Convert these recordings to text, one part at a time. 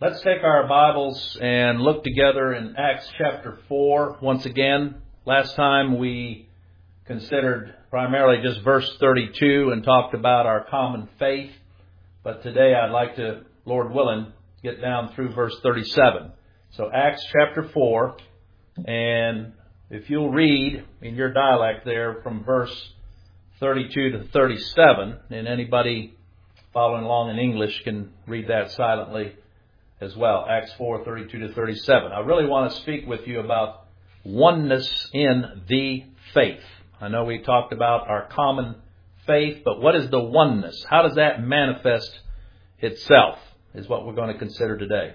Let's take our Bibles and look together in Acts chapter 4 once again. Last time we considered primarily just verse 32 and talked about our common faith, but today I'd like to, Lord willing, get down through verse 37. So Acts chapter 4, and if you'll read in your dialect there from verse 32 to 37, and anybody following along in English can read that silently as well. Acts 4, 32 to 37. I really want to speak with you about oneness in the faith. I know we talked about our common faith, but what is the oneness? How does that manifest itself? Is what we're going to consider today.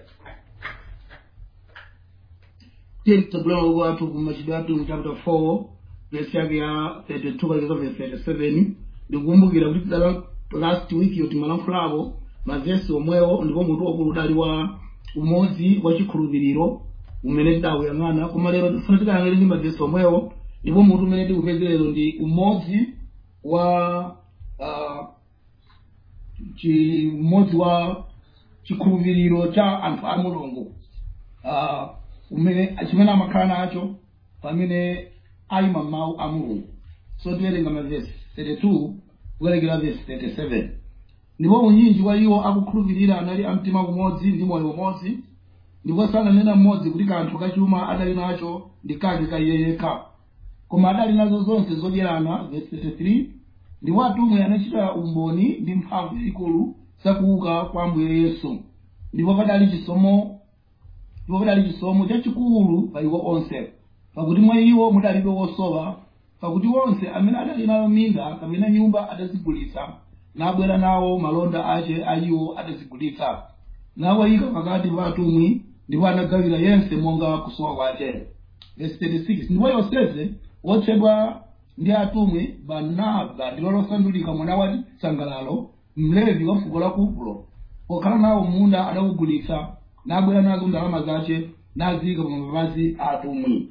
titsogolera kwathu ku machitidwe athu chapter 4 verse yake ya 32 kalekeza verse 37 ndikukumbukira kuti tidala last week yo timalankhulapo mavesi omwewo ndipo mutu wakulu udali wa umodzi wa chikhulupiriro umene tidawuyang'ana koma lero tifuna tikayang'ane ndi mavesi omwewo ndipo mutu umene tikupeze lero ndi umodzi wa uh, chi, umodzi wa chikhulupiriro cha anthu a mulungu uh, umene chimene amakhala nacho pamene ayima mawu a mulungu so tiwerenga mavesi 32 kuwerekera vesi 37 ndipo unyinji wa iwo akukhulupirira anali amtima umodzi ndi moyo umodzi ndipo sananena mmodzi kuti kanthu kachuma adali nacho ndi kake ka iye yekha koma adali nazo zonse zodyerana vesi 33 ndipo atumwi anachita umboni ndi mphamvu yayikulu zakuuka kwa ambuye yesu ndipo padali chisomo ndipo padali chisomo chachikulu pa iwo onse pakuti mwa iwo mudalibe wosowa pakuti onse amene adali nayo minda kapena nyumba adazigulitsa nabwera nawo malonda ache a iwo adazigulitsa nawayika pakati pa atumwi ndipo anagawira yense monga kusowa kwache verse 36 ndipo yoseze wotchedwa ndi atumwi barnaba ndilo losandulika mwana wa chisangalalo mlevi wa fuko la kupulo pokhala nawo munda adawugulitsa nabwera nazo ndalama zache naziyika pa mapazi a atumwi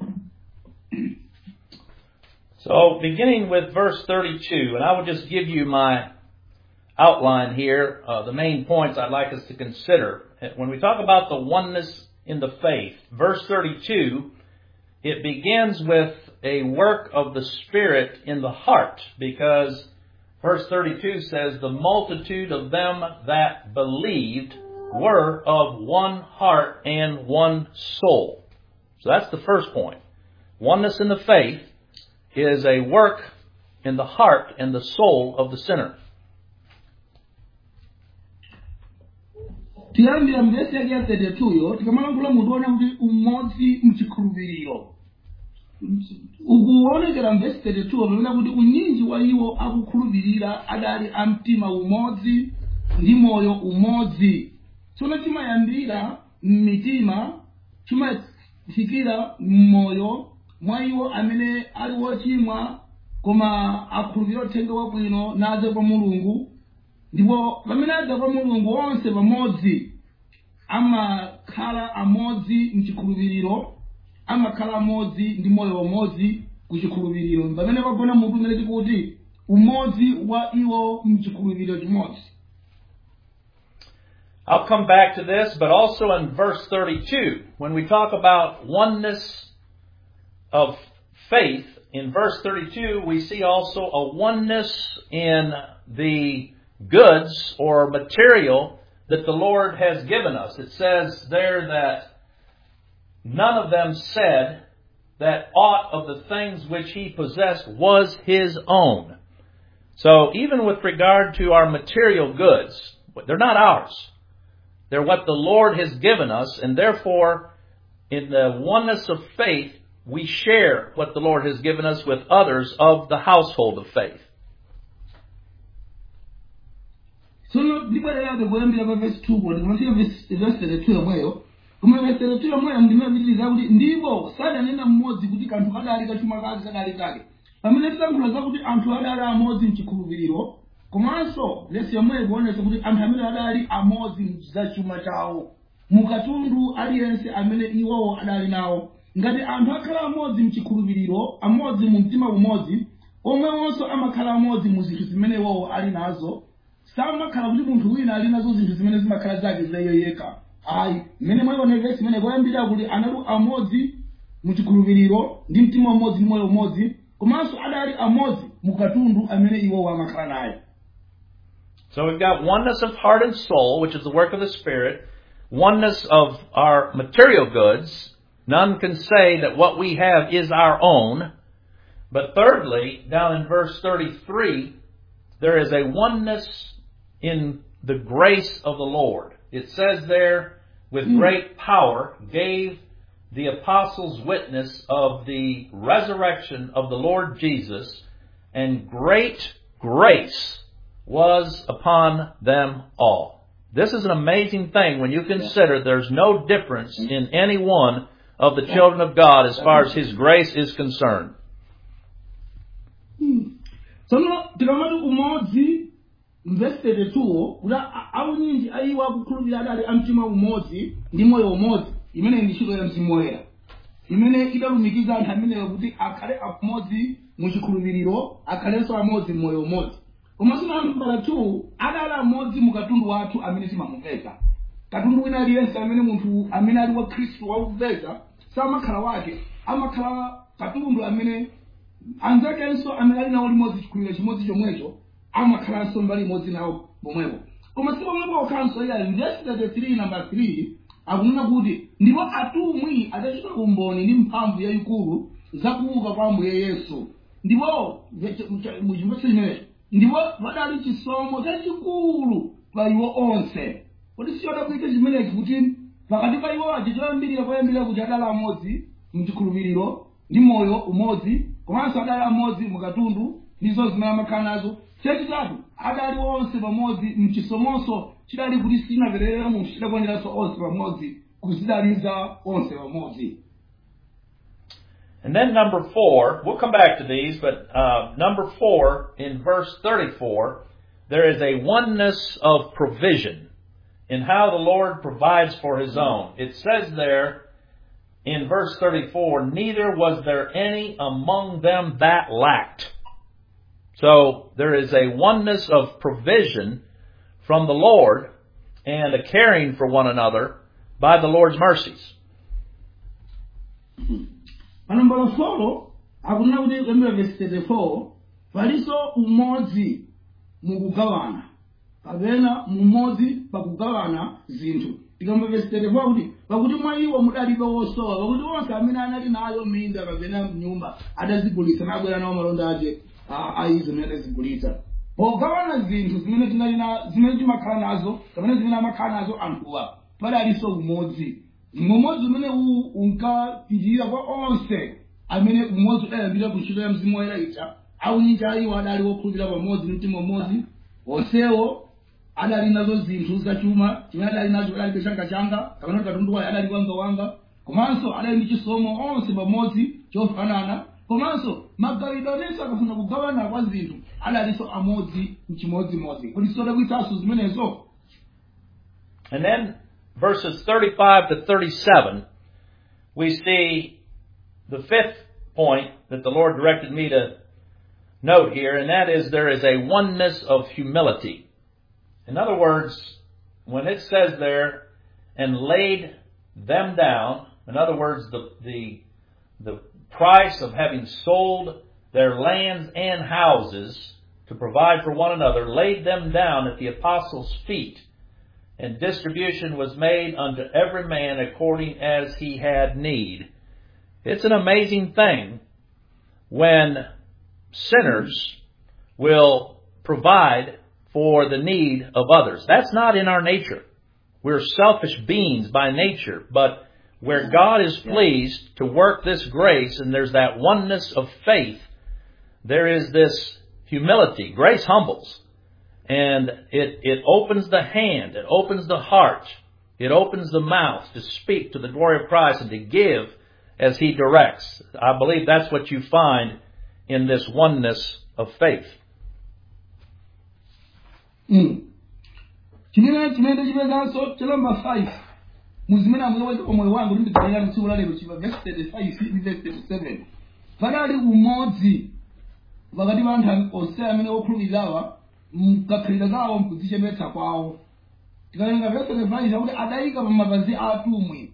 So, beginning with verse 32, and I will just give you my outline here, uh, the main points I'd like us to consider. When we talk about the oneness in the faith, verse 32, it begins with a work of the Spirit in the heart, because verse 32 says, The multitude of them that believed were of one heart and one soul. So that's the first point. Oneness in the faith is a work in the heart and the soul of the sinner. tiyambira mvesi yake ya 32 yo tikamalankhula mukuona kuti umodzi mchikhulupiriro ukuonekera mvesi 32 pamene kuti unyinji wa iwo akukhulupirira adali a mtima umodzi ndi moyo umodzi tsono chimayambira mmitima chimafikira mmoyo mwa iwo amene ali wochimwa koma akhulupirira uthenga wabwino nadza kwa mulungu ndipo pamene adza kwa mulungu onse pamodzi amakhala amodzi mchikhulupiriro amakhala amodzi ndi moyo umodzi kuchikhulupiriro pamene pagona mutu umene tikuti umodzi wa iwo mchikhulupiriro chimodzi I'll come back to this, but also in verse 32, when we talk about oneness of faith, in verse 32, we see also a oneness in the goods or material that the Lord has given us. It says there that none of them said that aught of the things which he possessed was his own. So even with regard to our material goods, they're not ours. They're what the Lord has given us, and therefore, in the oneness of faith, we share what the Lord has given us with others of the household of faith. tsono ndibwererabe kuyambira pa vesi 2 kodi kumafika vesi 32 yomweyo koma vesi 32 yomweyo ndimapitiriza kuti ndipo sadanena mmodzi kuti kanthu kadali kachuma kake kadali kake pamene titankhula zakuti anthu adali amodzi mchikhulupiriro komanso lesi yomweyo kuonesa kuti anthu amene adali amodzi mzachuma chawo mukatundu aliyense amene iwowo adali nawo ngati anthu akhala amodzi mchikhulupiriro amodzi mu mtima umodzi omwewonso amakhala amodzi mu zinthu zimene iwowo ali nazo samakhala kuti munthu wina ali nazo zinthu zimene zimakhala zake za iye yekha ayi mmene mwayiona vesi imene poyambira kuti anali amodzi muchikhulupiriro ndi mtima umodzi ndi moyo umodzi komanso adali amodzi mukatundu amene iwo amakhala naye So we've got oneness of heart and soul, which is the work of the Spirit, oneness of our material goods. None can say that what we have is our own. But thirdly, down in verse 33, there is a oneness in the grace of the Lord. It says there, with great power, gave the apostles witness of the resurrection of the Lord Jesus, and great grace was upon them all. This is an amazing thing when you consider there's no difference in any one of the children of God as far as His grace is concerned. tsono tikamati umodzi mvesitete tuwo kuti a- aunyinji aiwo akukhulupirira adali amtima umodzi ndi moyo umodzi imene ndi ntchito ya mzimu woyera imene idalumikiza anthu ameneyo kuti akhale amodzi muchikhulupiriro akhalenso amodzi mmoyo umodzi komanso nambala 2 adali amodzi mu katundu wathu amene timamupeza katundu wina aliyense amene munthu amene ali wa khristu wakupeza samakhala wake amakhala katundu amene anzakenso amene ali nawo limodzi chikhulupiriro chimodzi chomwecho amakhalanso mbali imodzi nawo pomwepo koma si pomwepo okhanso iya verse 33 namba 3 akunena kuti ndipo atumwi adachita umboni ndi mphamvu yayikulu zakuuka kwa ambuye yesu ndipo muchimvetso chimenecho ndipo padali chisomo chachikulu pa iwo onse kodi sichodabwitsa chimenechi kuti pakati pa iwo aja choyambirira koyambirira kuti adali amodzi mchikhulupiriro ndi moyo umodzi komanso adali amodzi mukatundu ndizo zimene amakhala nazo chachitatu adali onse pamodzi mchisomonso chidali kuti sinapererera munthu chidakwaniranso onse pamodzi kuzidaliza onse pamodzi And then number four, we'll come back to these, but uh, number four in verse 34, there is a oneness of provision in how the Lord provides for His own. It says there in verse 34, neither was there any among them that lacked. So there is a oneness of provision from the Lord and a caring for one another by the Lord's mercies. panambala folo akunena kuti kuyambira vesi 34 palinso umodzi mukugawana kapena mumodzi pakugawana zinthu tikamva vesi 34 kuti pakuti mwa iwo mudalibe wosowa pakuti onse amene anali nayo minda kapena nyumba adazigulitsa nabwera nawo malonda ace aizo amene adazigulitsa pogawana zinthu zimene tinali na zimene timakhala nazo kapena zimene amakhala nazo anthuwa padalinso umodzi umodzi umene uwu unkapitirira kwa onse amene umodzi udayambira ku ntchito ya mzimu woyera ija aunyinja iwo adali wokhulupirira pamodzi mtima umodzi onsewo adali nazo zinthu zachuma chimene adali nacho adalibe changachanga kapena kuti katundu wayo adali wangawanga komanso adali ndi chisomo onse pamodzi chofanana komanso magawidwe anenso akafuna kugawana kwa zinthu adalinso amodzi mchimodzimodzi kuti sodabwitsanso zimenezo And then verses 35 to 37, we see the fifth point that the Lord directed me to note here, and that is there is a oneness of humility. In other words, when it says there, and laid them down, in other words, the, the, the price of having sold their lands and houses to provide for one another, laid them down at the apostles' feet and distribution was made unto every man according as he had need. It's an amazing thing when sinners will provide for the need of others. That's not in our nature. We're selfish beings by nature, but where God is pleased to work this grace and there's that oneness of faith, there is this humility. Grace humbles and it, it opens the hand, it opens the heart, it opens the mouth to speak to the glory of Christ and to give as He directs. I believe that's what you find in this oneness of faith. chimene chimene chipezanso chalamba 5 muzimene amuyoweza pamoyo wangu ndi ndidzalira tsiku lalero chipa verse 35 ndi verse 37 padali umodzi pakati pa anthu onse amene okhulupirirawa mkakhalira kawo mkudzichemetsa kwawo tikalenga vese 5 chakuti adayika pa mapazi a atumwi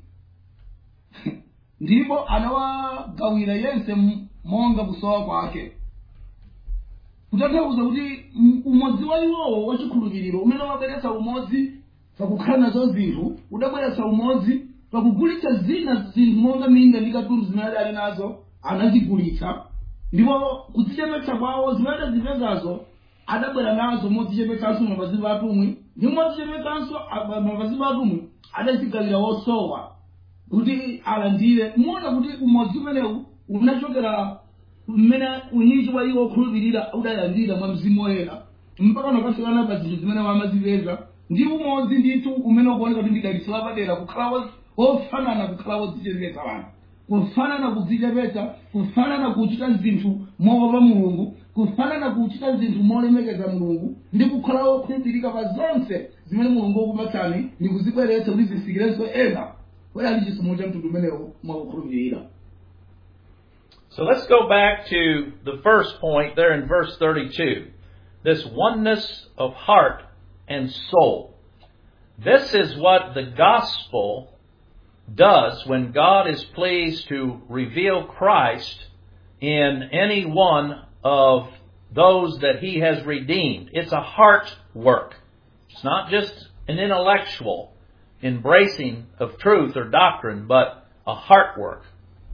ndipo anawagawira yense m- monga kusowa kwake kutanthauza kuti m- umodzi wa iwowo wachikhulupiriro umene wabweretsa umodzi pakukhala nazo zinthu udabweretsa umodzi pakugulitsa zina zinthu monga minda ndi katundu zimene adali nazo anazigulitsa ndipo kudzichepetsa kwawo zimene adazipezazo adabwera nazo modzichepetsanso mapazi pa atumwi ndi modzichepetsanso a- mapazi pa atumwi adazigawira wosowa kuti alandire muona kuti umodzi umenewu unachokera mmene unyinji wa iwo okhulupirira udalandira mwa mzimu woyera mpaka nakafikana pa zinthu zimene wamazipeza ndi umodzi ndithu umene ukuoneka kuti ndidalitso lapadera kukhala wo- wofanana kukhala wodzichepetsa wanthu kufanana kudzichepetsa kufanana kuchita zinthu moopa mulungu kufanana kuchita zinthu molemekeza mulungu ndi kukhala wokhulupirika pa zonse zimene mulungu wakupatsani ndi kuzibweretsa kuti zisikirenso ena kodi ali chisomo cha mtundu umenewo mwakukhulupirira So let's go back to the first point there in verse 32. This oneness of heart and soul. This is what the gospel does when God is pleased to reveal Christ in any one of those that he has redeemed. It's a heart work. It's not just an intellectual embracing of truth or doctrine, but a heart work.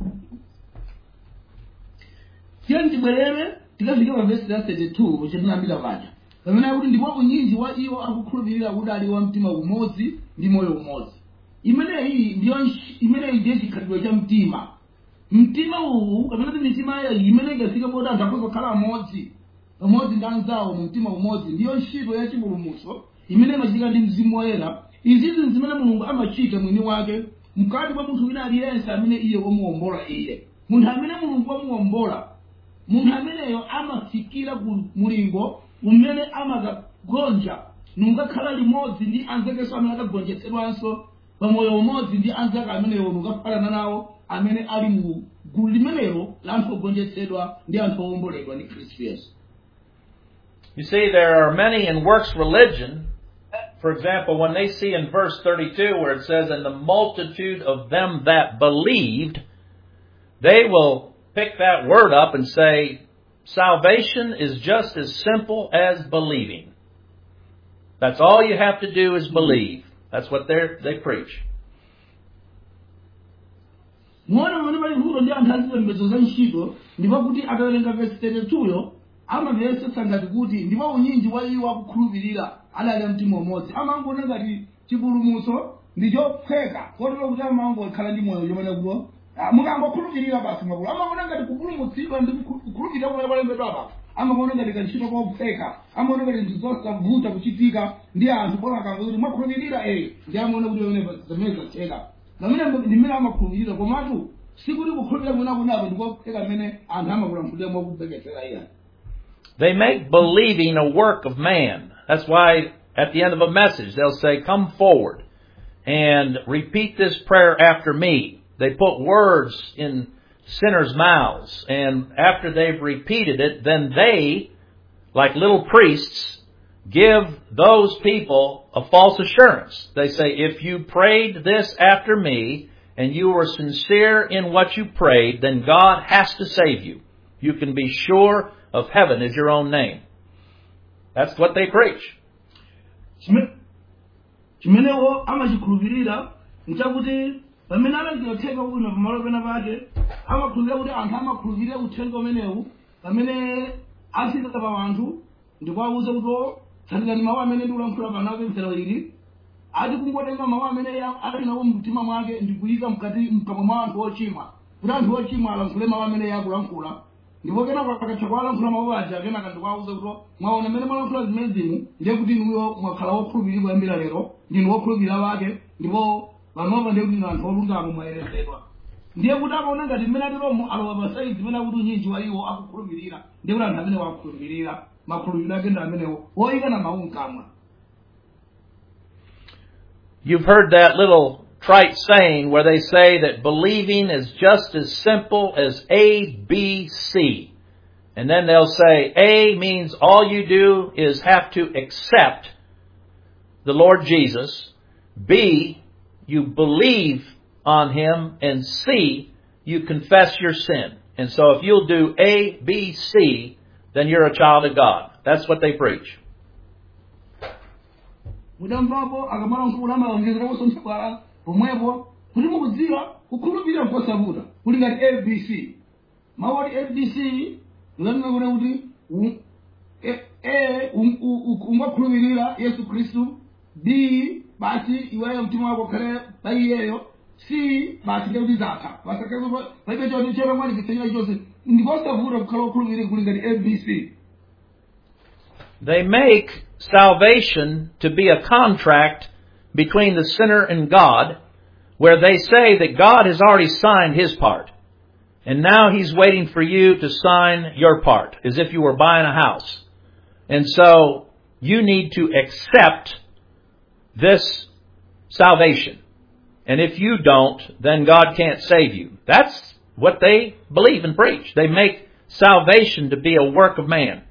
tiye tibwerere tikafike pa vesi la 32 chetinambira paja pamene akuti ndipo unyinji wa iwo akukhulupirira kuti ali wa mtima umodzi ndi moyo umodzi imeneyi ndiyo nsh- imeneyi ndiye chikhalidwe cha mtima mtima uwu kapena kuti mitima yayi imene ikafika poti anthu akhoza kukhala amodzi amodzi ndi anzawo mu mtima umodzi ndiyo ntchito ya chipulumutso imene imachitika ndi mzimu woyera izizi zimene mulungu amachita mwini wake mkati mwa munthu wina aliyense amene iye wamuwombola iye munthu amene mulungu wamuwombola munthu ameneyo amafikira ku mulingo umene amakagonja nungakhala limodzi ndi anzakenso amene akagonjetsedwanso pamoyo umodzi ndi anzake amenewo nukafanana nawo amene ali mu gulu limenelo la anthu ogonjetsedwa ndi anthu owomboledwa ndi khristu yesu You see, there are many in works religion. For example, when they see in verse 32 where it says, and the multitude of them that believed, they will pick that word up and say, salvation is just as simple as believing. That's all you have to do is believe. That's what they they preach. muona pamene pali nkhulo ndi anthu azipembedzo za ntchito ndipo kuti atawerenga vesi 32yo amavesetsa ngati kuti ndipo unyinji wa iwo akukhulupirira adali amtima umodzi amangoona ngati chipulumutso ndi chophweka kotero kuti amangokhala ndi moyo chomene kulo mukangokhulupirira basi makulu amaona ngati kupulumutsidwa ndi kukhu- kukhulupirira kumene kwalembedwa apa amaona ngati kantchito kophweka amaona ngati ndi zosavuta kuchitika ndi anthu bora akamva kuti mwakhulupirira eh ndi amaona kuti pamene zimene zatheka pamene ndi mmene amakhulupirira komatu sikuti kukhulupirira mwina kunapo ndikophweka mmene anthu amakulankhulira mwakubhekesera iya They make believing a work of man. That's why at the end of a message they'll say, come forward and repeat this prayer after me. They put words in sinners' mouths and after they've repeated it, then they, like little priests, give those people a false assurance. They say, if you prayed this after me and you were sincere in what you prayed, then God has to save you. You can be sure of heaven is your own name. That's what they preach. Chime- chimenewo amachikhulupirira nchakuti pamene alandiyotheka bwino pamalo pena pake amakhulupirira kuti anthu amakhulupirira uthenga umenewu pamene afika pa anthu ndikuwawuza kuti "Oh, tsatirani mawu amene ndikulankhula pano apemphero ili ati kungotenga mawu amene ya- ali nawo mumtima mwake ndikuyika mkati mkamwa mwa anthu ochimwa kuti anthu ochimwa alankhule mawu amene yakulankhula ndipo kenako akatha kuwalankhula mawu aja kenaka ndikuwawuza kuti mwaona mmene mwalankhula zimenezimu ndiye kuti inuyo mwakhala wokhulupirira kuyambira lero ndinu wokhulupirira wake ndipo panopa ndiye kuti inu anthu olungama mwayeretsedwa ndiye kuti akaona ngati mmene atilomo alowa pasaizi mmene akuti unyinji wa iwo akukhulupirira ndiye kuti anthu amene wakukhulupirira makhulupiriro ake ndi amenewo woyika na mawu mkamwa You've heard that little trite saying where they say that believing is just as simple as A, B, C. And then they'll say A means all you do is have to accept the Lord Jesus. B, you believe on Him. And C, you confess your sin. And so if you'll do A, B, C, then you're a child of God. That's what they preach. mudamvapo akamala mkulu amaonjezera kusonthekwa pomwepo kuti mukudziwa kukhulupirira mposavuta kuli ngati abc mawu oti abc ulanena kuti kuti u- e- a um- u- u- ungakhulupirira yesu khristu b basi iweyo mtima wako ukhale pa iyeyo c basi ndekuti zatha pasakazo paibe choti chepamwanikisanyira chonse ndiposavuta kukhala ukhulupirira kuli ngati abc They make salvation to be a contract between the sinner and God, where they say that God has already signed his part. And now he's waiting for you to sign your part, as if you were buying a house. And so you need to accept this salvation. And if you don't, then God can't save you. That's what they believe and preach. They make salvation to be a work of man.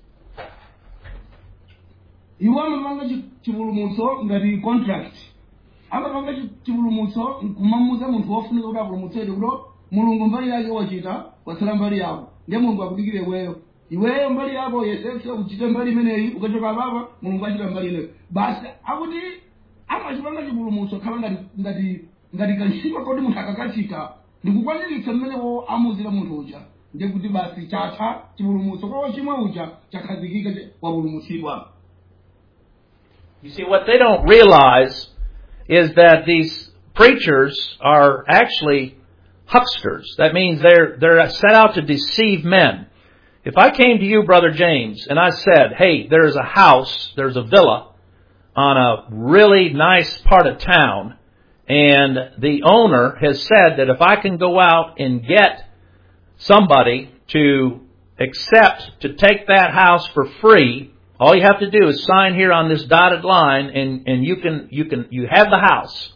iwo amapanga chi- chipulumutso ngati contract amapanga chi- chipulumutso nkumamuza munthu wofunika kuti apulumutsedwe kuti mulungu mbali yake wachita watsala mbali yako ndiye mulungu akudikire iweyo iweyo mbali yako yesese uchite mbali imeneyi ukachoka papa mulungu achita mbali ineyo basi akuti amachipanga chipulumutso khala ngati ngati ngati kantchito koti munthu akakachita ndikukwaniritsa mmenewo amuzira munthu uja ndiye kuti basi chatha chipulumutso kwa wochimwa uja chakhazikika che- wapulumutsidwa You see, what they don't realize is that these preachers are actually hucksters. That means they're, they're set out to deceive men. If I came to you, Brother James, and I said, hey, there's a house, there's a villa on a really nice part of town, and the owner has said that if I can go out and get somebody to accept to take that house for free, all you have to do is sign here on this dotted line and, and you can, you can, you have the house.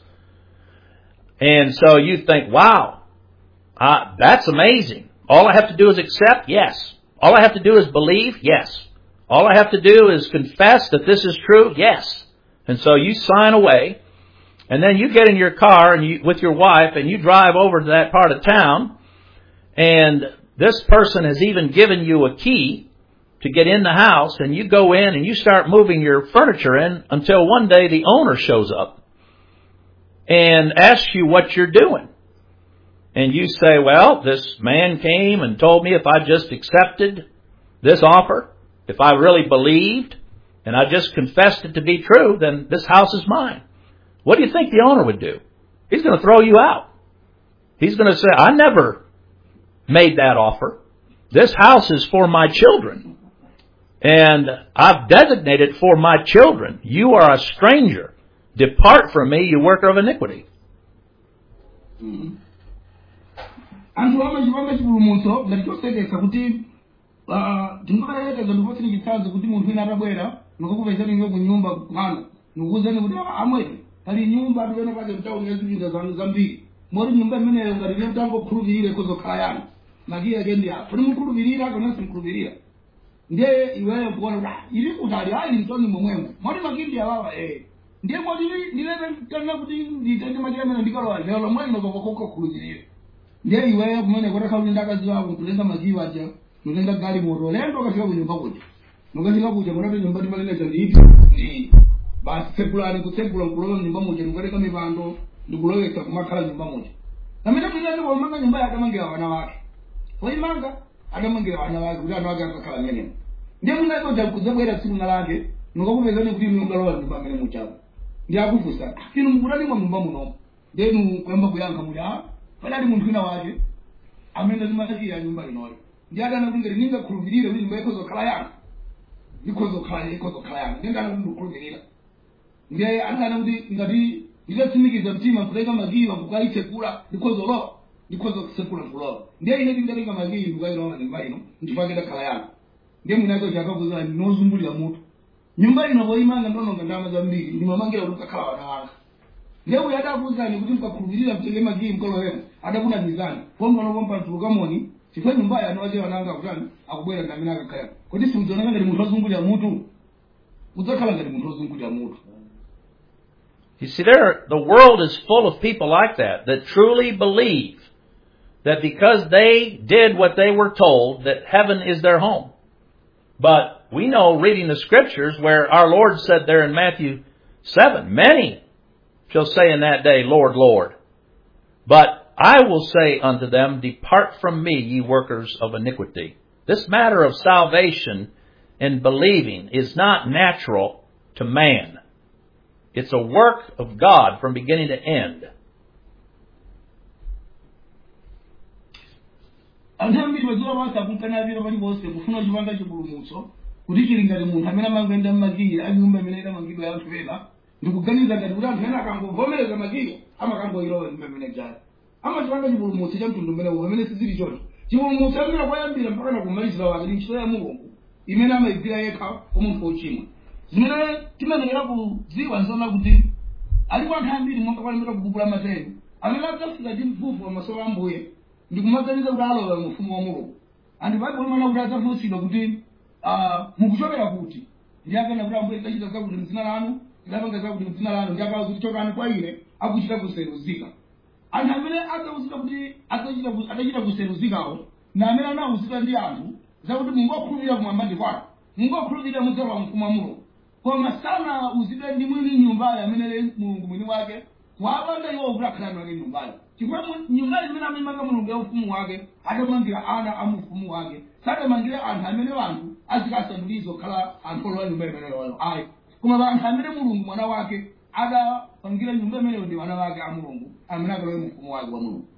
And so you think, wow, uh, that's amazing. All I have to do is accept? Yes. All I have to do is believe? Yes. All I have to do is confess that this is true? Yes. And so you sign away, and then you get in your car and you, with your wife and you drive over to that part of town, and this person has even given you a key to get in the house and you go in and you start moving your furniture in until one day the owner shows up and asks you what you're doing. And you say, well, this man came and told me if I just accepted this offer, if I really believed, and I just confessed it to be true, then this house is mine. What do you think the owner would do? He's going to throw you out. He's going to say, I never made that offer. This house is for my children. And I've designated for my children. You are a stranger. Depart from me, you worker of iniquity. anthu amachipanga chipulumutso ngati chosekesa kuti ah, tingokayerekeza ndipotsini chitsanzo kuti munthu wina atabwera nikakupezani iwe kunyumba kwanu nikukuuzani kuti "Ah, amwene pali nyumba tipene pake mtauni yazipinda zanu zambiri moti nyumba imeneyo ngati ne mutangokhulupirire kuzokhala yanu makiyi ake ndi apa kuti mukhulupirira kana simkhulupirira ndiye iweyo kuona kuti "Ah, ili kutali ali mtoni momwemo moti makiyi ndi awawa eh ndiye moti ndilete tana kuti nditende makiyi amene ndikalowa lero lomwe ndinokokokhulupirire ndiye iweyo kumene kutakhala kuti ndakazi wako kutenga makiyi aja notenga gali moto lendo ukafika kunyumba kuja nukafika kuja munati nyumba timaleneza ndiipi ndi basi tsekulani kutsekula nkulowa mnyumba muja nikukatenga mipando ndikulowesa kumakhala nyumba muja namene tinati pomanga nyumba yake amangira wana wake woimanga adamangira wana wake kuti ana wake akakhala mmenemo ndiye munatoja kudzabwera tsiku na lake nukakupezani kuti inu mukalowa nyumba amene muchako ndiye akufusa inu mukutani mwa nyumba munomo ndiye inu kuyamba kuyankha muti a padali munthu wina wake amene limatakira nyumba inoyo ndiye adana kuti ngati ningakhulupirire kuti nyumba ikhozokhala yanga ikhozokhala ikhozokhala yanga ndiye ndana kuti ndikukhulupirira ndiye adana kuti ngati nditatsimikiza mtima kutenga magiwa kukayitsekula ndikhozolowa ndikhozokusekula nkulowa ndiye ine tindatenga magiyi ndikukayilowa nyumba ino ndipake ndakhala yanga ndiye mwinacho chakakuzana ndinozungulira mutu nyumba ino poimanga ndononga ndama zambiri ndimamangira kuti ukakhala wana wanga ndiye uyo adakuzani kuti mkakhulupirira mtenge magiyi mkolowemo adakunamizani pompanopompa mtulukamoni chifukwa nyumbayo anowache wananga kutani akubwera ndamene akakhala kuti simudzioneka ngati munthu wazungulira mutu udzakhala ngati munthu wazungulira mutu You see, there, the world is full of people like that, that truly believe that because they did what they were told, that heaven is their home. But we know reading the scriptures where our Lord said there in Matthew 7, many shall say in that day, Lord, Lord. But I will say unto them, Depart from me, ye workers of iniquity. This matter of salvation and believing is not natural to man. It's a work of God from beginning to end. anthu ambiri mazuwa pansi akunkanapira paliponse kufuna chipanga chipulumutso kuti chili ngati munthu amene amangenda mmakili a nyumba imene idamangidwa ya anthu ena ndikuganiza ngati kuti anthu ena akangovomereza makili amakangoilowa nyumba imene jali amachipanga chipulumutso cha mtundu umenewo pamene sizili choncho chipulumutso amene koyambira mpaka na kumalizira wake ndi ntchito ya mulungu imene amayigwira yekha kwa munthu wochimwa zimene timenekera kudziwa nzona kuti alipo anthu ambiri monga kwalemera kubukula mateni amene adzafika ndi mvuvu pamaso pa ambuye ndikumaganiza kuti alowa mu ufumu wa mulungu anthu baibulo limene kuti adzafunsidwa kuti ah, mukuchokera kuti ndi akana kuti ambuye tidachita zakuti mdzina lanu tidapanga zakuti mdzina lanu ndi akawa kuti chokani kwa ine akuchita kuseruzika anthu amene adzauzidwa kuti adzachita ku- adachita kuseruzikawo na amene anauzidwa ndi anthu zakuti mungokhulupirira kumwamba ndi kwake mungokhulupirira mudzalowa mu ufumu wa mulungu koma sana uzidwe ndi mwini nyumbayo amene ali mulungu mwini wake wapanda iwo kuti akhalani wake nyumbayo chifukwa mu- nyumbayo imene amemanga mulungu ya ufumu wake adamangira ana a mu ufumu wake sadamangire anthu amene wanthu azikasandulizo khala anthu olowa nyumba imeneyoyo ayi koma anthu amene mulungu mwana wake adapangira nyumba imeneyo ndi wana wake a mulungu amene akalowe mu ufumu wake wa mulungu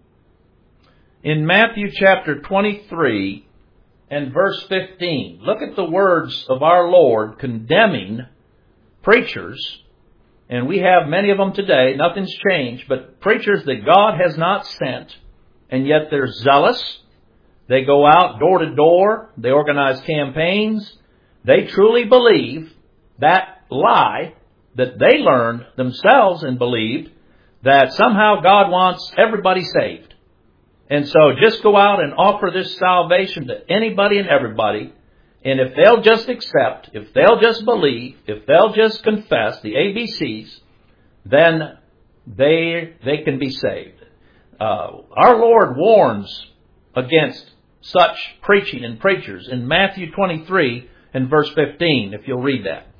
In Matthew chapter 23 and verse 15, look at the words of our Lord condemning preachers, and we have many of them today, nothing's changed, but preachers that God has not sent, and yet they're zealous. They go out door to door, they organize campaigns, they truly believe that lie that they learned themselves and believed that somehow God wants everybody saved. And so just go out and offer this salvation to anybody and everybody. And if they'll just accept, if they'll just believe, if they'll just confess the ABCs, then they, they can be saved. Uh, our Lord warns against such preaching and preachers in Matthew 23 and verse 15, if you'll read that.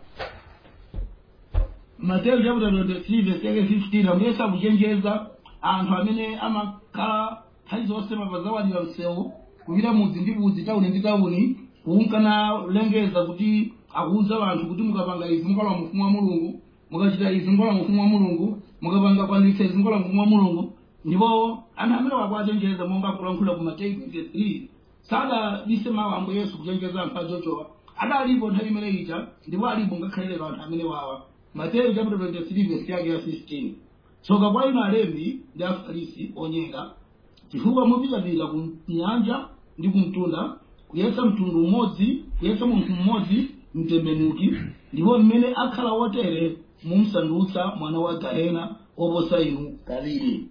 Mateo chapter 23 verse yake 15 ambuye sakuchenjeza anthu amene amakhala nthawi zonse mapazawadira msewu kupita mudzi ndi mudzi tawuni ndi tawuni kuunkana lengeza kuti akuuza anthu kuti mukapanga izi mukalowa mufumu wa mulungu mukachita izi mukalowa mufumu wa mulungu mukapanga kwanitsa izi mukalowa mufumu wa mulungu ndipo anthu amene wakuwachenjeza monga akulankhula ku Mateyu 23 sadabise mawu a ambuye yesu kuchenjeza anthu achochowa adalipo nthawi imene ija ndipo alipo ngakhale lero anthu amene wawa Mateyu chapter 23 verse yake ya 15 tsoka kwa inu alembi ndi afarisi onyenga chifukwa mupitapita ku nyanja ndi kumtunda kuyesa mtundu umodzi kuyesa munthu mmodzi mtembenuki ndipo mmene akhala wotere mumsandutsa mwana wa gahena oposa inu kaviri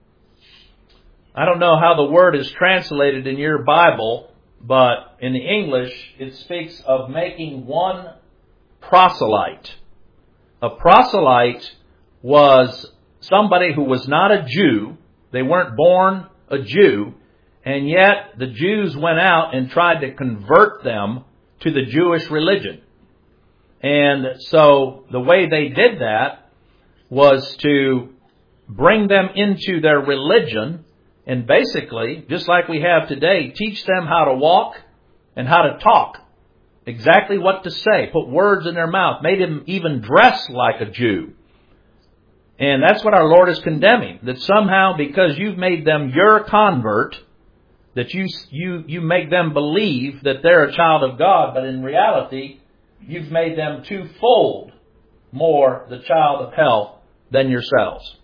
I don't know how the word is translated in your Bible, but in the English it speaks of making one proselyte. A proselyte was somebody who was not a Jew. They weren't born a Jew, and yet the Jews went out and tried to convert them to the Jewish religion. And so the way they did that was to bring them into their religion and basically, just like we have today, teach them how to walk and how to talk. Exactly what to say. Put words in their mouth. Made them even dress like a Jew. And that's what our Lord is condemning. That somehow, because you've made them your convert, that you, you, you make them believe that they're a child of God, but in reality, you've made them twofold more the child of hell than yourselves.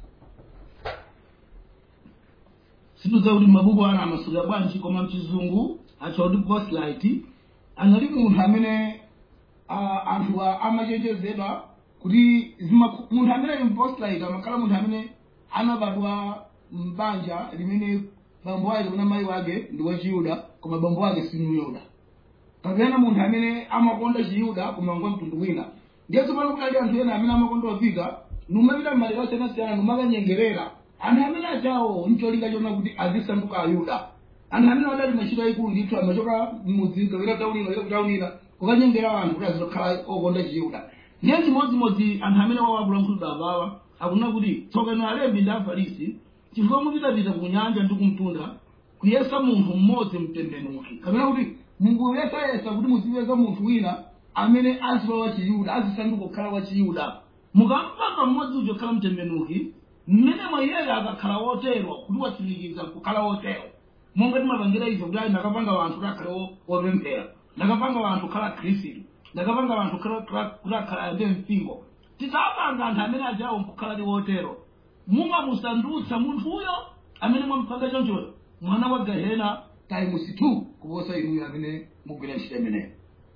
situdza kuti mabuku ana amasuka bwanji koma mchizungu atcha kuti proselyte anali munthu amene ah, anthu a- amachenjezedwa kuti zima- munthu amene ali proselyte amakhala munthu amene anabadwa m'banja limene bambo ake kapena mayi wake ndi wachiyuda koma bambo wake si myuda kapena munthu amene amakonda chiyuda koma ngwa mtundu wina ndiye tsopano kunali anthu ena amene amakonda opita numapita m'madera osiyanasiyana numakanyengerera anthu amene achawo ncholinga chona kuti azisanduka ayuda anthu amene adali machito ayikulu ndithu amachoka mudzi kapita taunina kapita kutaunina kukanyengera anthu kuti azitokhala okonda chiyuda ndiye chimodzimodzi anthu amene wawakulankhulira apawa akunena kuti tsopano alembi ndi afarisi chifukwa mupitapita ku nyanja ndi kumtunda kuyesa munthu mmodzi mtembenuki kapena kuti mukuyesayesa kuti muzipeza munthu wina amene azilowa wa chiyuda azisanduka kukhala wa chiyuda mukampaka mmodzi uja kukhala mtembenuki mmene iyeyo akakhala wotero kuti watsimikiza kukhala wotero monga timapangira izo kuti ayi ndakapanga wanthu kuti akhale wo- wopemphera ndakapanga wanthu kukhala khristu ndakapanga wanthu kukhala- kukhala- kuti akhala ayambe mpingo tidzapanga anthu amene ajawo nkukhala ndi wotero mumamusandutsa munthuyo amene mwampanga chonchoyo mwana wa gehena times two kuposa inuyo amene mugwira ntchito imeneyo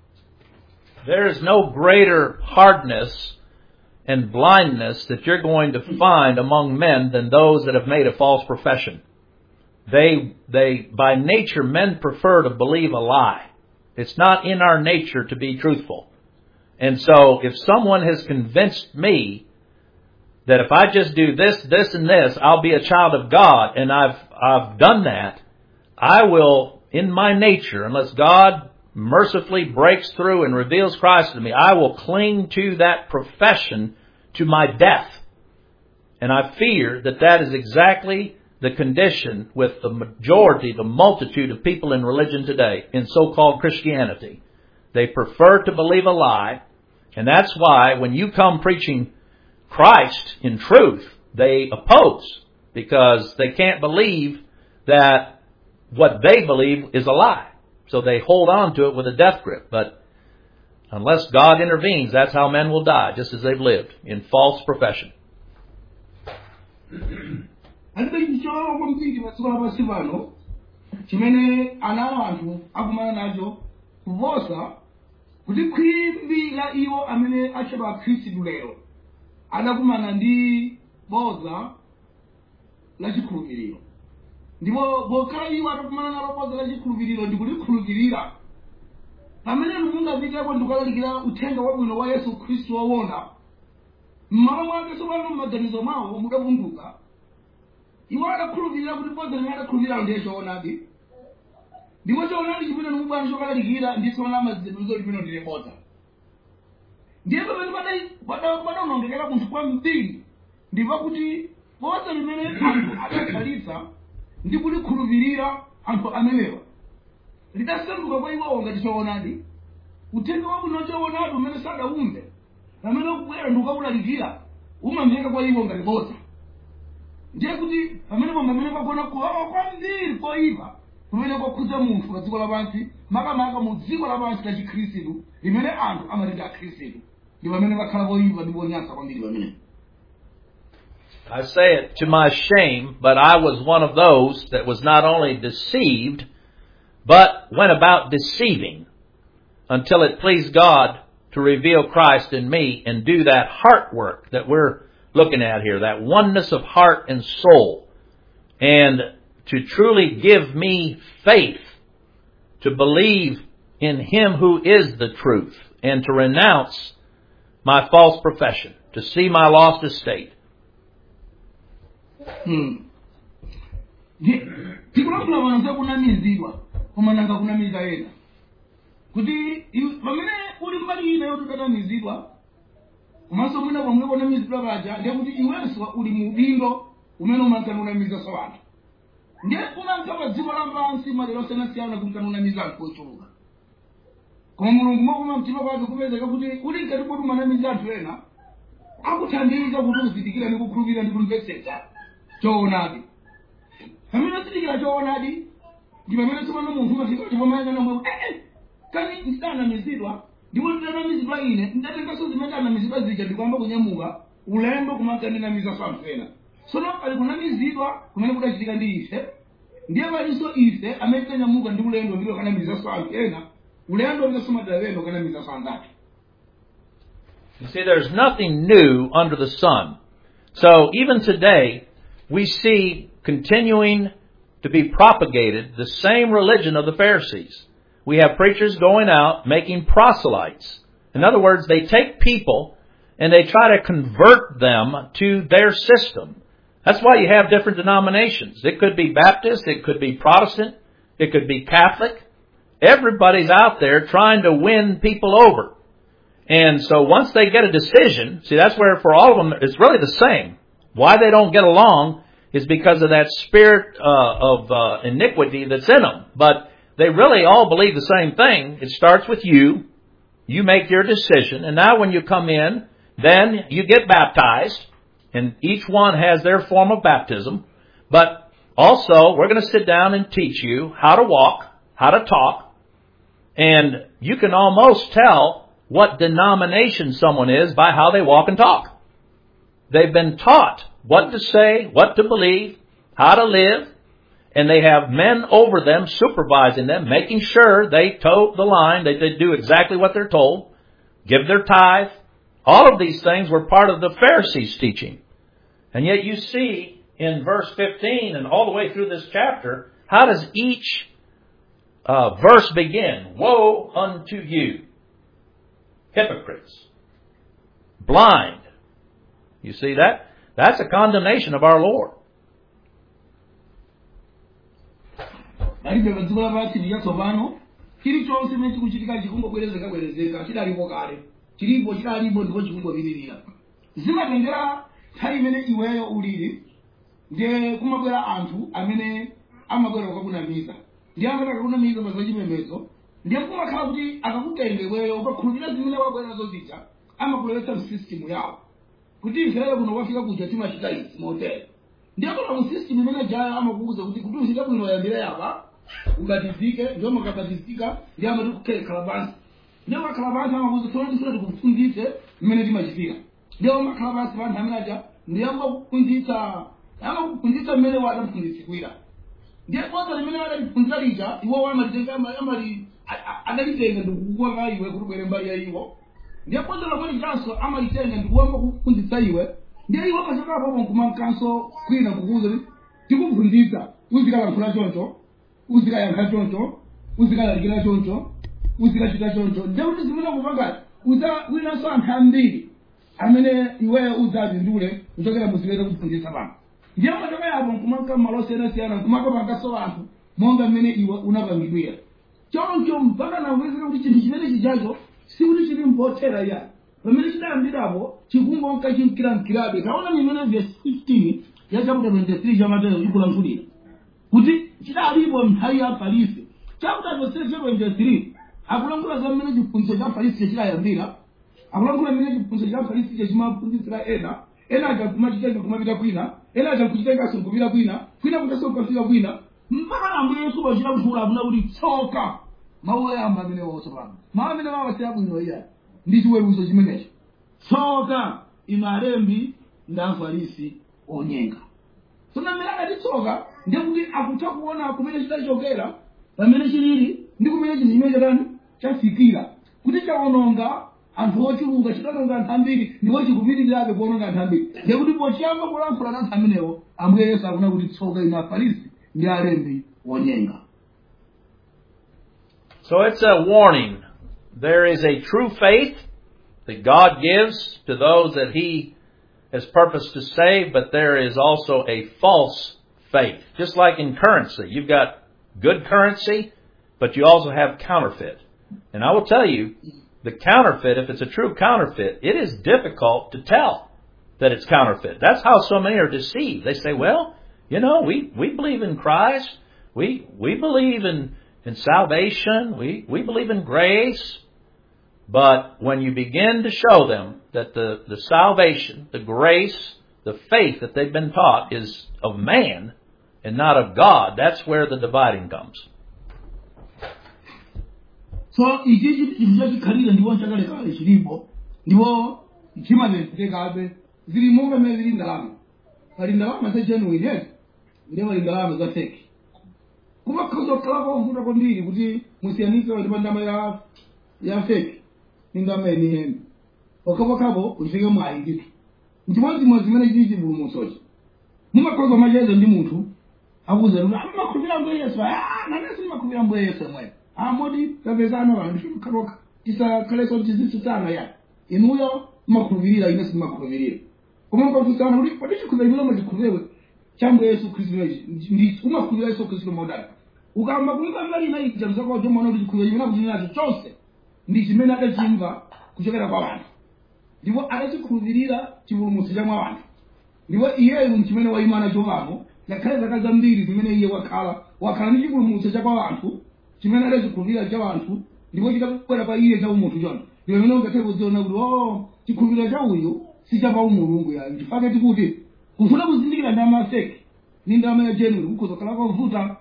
There is no greater hardness and blindness that you're going to find among men than those that have made a false profession. They, they, by nature, men prefer to believe a lie. It's not in our nature to be truthful. And so, if someone has convinced me that if I just do this, this, and this, I'll be a child of God, and I've, I've done that, I will, in my nature, unless God mercifully breaks through and reveals Christ to me, I will cling to that profession to my death. And I fear that that is exactly the condition with the majority, the multitude of people in religion today, in so-called Christianity. They prefer to believe a lie, and that's why when you come preaching Christ in truth, they oppose because they can't believe that what they believe is a lie. So they hold on to it with a death grip. But unless God intervenes, that's how men will die, just as they've lived, in false profession. alibe chicholowa kwambiri padziko lapansi pano chimene ana anthu akumana nacho kuposa kuti khwimbi la iwo amene atchedwa akhristu lero adakumana ndi boza la chikhulupiriro ndipo pokhala iwo atakumana nalo boza la chikhulupiriro ndikulikhulupirira pamene mungapiteko ndikulalikira uthenga wabwino wa yesu khristu woona mmalo mwake tsopano mmaganizo mwawo mudavunduka iwo adakhulupirira kuti boza limene adakhulupirira ndiye choonadi ndipo choonadi chimene nimubwana chokalalikira ndisoona mazidanizo limene ndile boza ndiye pamene padaonongekera munthu kwambiri ndipo kuti boza limene anthu adakhalitsa ndi kulikhulupirira anthu amenewa lidasanduka kwa iwowo ngati choonadi uthenga wabwino choonadi umene sadawumve pamene ukubwera ndi ukawulalikira umamveka kwa iwo ngati boza ndiye kuti pamene pamwe pamene pagona kuwawa kwambiri koyipa kumene kwakhudza munthu pa dziko lapansi makamaka mu dziko lapansi la chikhristu limene anthu amati ndi akhristu ndi pamene pakhala poyipa ndi ponyansa kwambiri pamene I say it to my shame, but I was one of those that was not only deceived, but went about deceiving until it pleased God to reveal Christ in me and do that heart work that we're looking at here, that oneness of heart and soul, and to truly give me faith to believe in Him who is the truth and to renounce my false profession, to see my lost estate. tikulankhula pano za kunamizidwa koma nanga kunamiza ena kuti iwe- pamene uli mbali ina yoti udatamizidwa komanso mwina pomwe kunamizidwa paja ndiye kuti iwenso uli mu udindo umene umankanunamiza anthu ndiye umanka pa dziko lapansi madera osiyanasiyana kuti kanunamiza anthu ochuluka koma mulungu mwakuma mtima kwake kupezeka kuti uli ngati kuti umanamiza anthu ena akuthandiza kuti uzindikira ndi kukhulupirira ndi kumvetsetsa choonadi pamene uzindikira choonadi ndi pamene tsopano munthu umafika chipomayangana mwe ee kani ndidanamizidwa ndipo ndidanamizidwa ine ndatenganso zimene ndanamizidwa zija ndikwamba kunyamuka ulendo kumakandinamiza anthu ena tsono pali kunamizidwa kumene kudachitika ndi ife ndiye palinso ife amene tanyamuka ndi ulendo ndipo kanamiza anthu ena ulendo ndiso madalendo kanamiza anzathu You see, there's nothing new under the sun. So even today, we see continuing to be propagated the same religion of the Pharisees. We have preachers going out making proselytes. In other words, they take people and they try to convert them to their system. That's why you have different denominations. It could be Baptist, it could be Protestant, it could be Catholic. Everybody's out there trying to win people over. And so once they get a decision, see that's where for all of them it's really the same. Why they don't get along is because of that spirit uh, of uh, iniquity that's in them. But they really all believe the same thing. It starts with you. You make your decision, and now when you come in, then you get baptized, and each one has their form of baptism. But also, we're going to sit down and teach you how to walk, how to talk, and you can almost tell what denomination someone is by how they walk and talk. They've been taught what to say, what to believe, how to live, and they have men over them supervising them, making sure they toe the line, they, they do exactly what they're told, give their tithe. All of these things were part of the Pharisees' teaching. And yet you see in verse 15 and all the way through this chapter, how does each uh, verse begin? Woe unto you, hypocrites, blind. You see that? That's a condemnation of our Lord. palibe padziko lapansi chatsopano chilichonse chimene chikuchitika chikungobwerezeka bwerezeka chidalipo kale chilipo chidalipo ndipo chikungopitirira zimatengera nthawi imene iweyo ulili ndiye kumabwera anthu amene amabwera kukakunamiza ndiye amene akakunamiza pa zachipembedzo ndiye kumakhala kuti akakutenga iweyo ukakhulupirira zimene wabwera nazo zija amakulowetsa msistimu yawo kuti ifeyo kuno kwafika kuja timachita izi motere ndiye kuna musistimu imene jayo amakuuza kuti kuti uzite bwino yambire yapa ubatizike ndio makabatizika ndiye amati kukhala pansi ndiye makhala pansi amakuuza tsono tifuna tikufundise mmene timachitika ndiye umakhala pansi panthu amene aja ndiye amakuphunzitsa amakuphunzitsa mmene wadamphunzitsikira ndiye kwanza limene adaliphunzira lija iwo amalitenga amali adalitenga ndikukuwaka iwe kuti bwere mbali ya iwo ndiye kwanza lakwalikanso amalitenga ndikuwamba kuphunzitsa iwe ndiye iwe kachokapo nkumankanso kwina kukuuza kuti tikuphunzitsa uzikalankhula choncho uzikayankha choncho uzikalalikira choncho uzikachita choncho ndiye kuti zimene kupangati uza winanso anthu ambiri amene iweyo udzazindule kuchokera muzimene kuphunzitsa pano ndiye machoka yapo nkumanka mmalo osiyanasiyana nkumakapanganso anthu monga mmene iwe unapangidwira choncho mpaka nakuwezeka kuti chinthu chimene chijacho sikuti chili mpothera iya pamene chidayambirapo chikungonka chimkiramkirabe taona nimene verse 15 ya chapter 23 cha mateyo chikulankhulira kuti chidalipo nthawi ya farisi chapter 23 akulankhula za mmene chiphunzitso cha farisi chidayambira akulankhula mmene chiphunzitso cha farisi chimaphunzitsira ena ena aja kumachitenga kumapita kwina ena aja kuchitenganso nkupita kwina kwina kutanso kukafika kwina mpaka ambuye yesu wachilankhula akuna kuti tsoka mawu oyamba amene waotsopano mawu amene wawasira bwino iya ndi chiweruzo chimenecho tsoka inu alembi ndi afarisi onyenga tsono mmene adatitsoka ndiye kuti akutha kuona kumene chidachokera pamene chilili ndi kumene chinthu chimene chatani chafikira kuti chawononga anthu ochuluka chidawononga anthu ambiri ndipo chikupitirirabe kuwononga anthu ambiri ndiye kuti pochiyamba kulankhula na anthu amenewo ambuye yesu akuna kuti tsoka inu afarisi ndi alembi onyenga So it's a warning. There is a true faith that God gives to those that He has purposed to save, but there is also a false faith. Just like in currency, you've got good currency, but you also have counterfeit. And I will tell you, the counterfeit, if it's a true counterfeit, it is difficult to tell that it's counterfeit. That's how so many are deceived. They say, well, you know, we, we believe in Christ. We, we believe in, in salvation. We, we believe in grace. But when you begin to show them that the, the salvation, the grace, the faith that they've been taught is of man and not of God, that's where the dividing comes. so ichi chinthu chachikhalire ndipo chakalekale chilipo ndipo chimatentekabe zili monga mmene zili ndalama pali ndalama zagenuine eti ndiye pali ndalama za feki kumakhoza kukhalapo mvuta kwambiri kuti musiyanise ndi ndalama ya ya feki ndi ndalama yeniyeni pokhapokhapo uchifike mwayi ndithu nchimodzimodzi zimene chili chipulumutsochi mumakhoza macheza ndi munthu akuza kuti amakhulupirira mbuye yesu ah nanenso ndimakhulupirira mbuye yesu mwe amodi tapezana vanhu ndifimukharoka tisakhalenso tizisutana ya inuyo mmakhulupirira ine simakhulupirira koma mkafunsana kuti pati chikhulupiriro imene chikhulupirewe chambo yesu khristu ndi umakhulupirira yesu khristu modani ukamba kumva lina ija mzako chomaona kuti chikhulupiriro chimene akuchita nacho chonse ndi chimene adachimva kuchokera kwa wanthu ndipo adachikhulupirira chipulumutso cha mwa wanthu ndipo iyeyu nchimene wayima nacho pano ngakhale zaka zambiri zimene iye wakhala wakhala ndi chipulumutso cha kwa wanthu chimene adachikhulupirira cha wanthu ndipo chitabwera pa iye cha umunthu chona ndipo imene ungakhale kudziona kuti o chikhulupiriro cha uyu si cha pa umulungu yayo chifukwa tikuti kufuna kuzindikira ndalama ya feki ni ndalama ya genuine kukhoza khala kovuta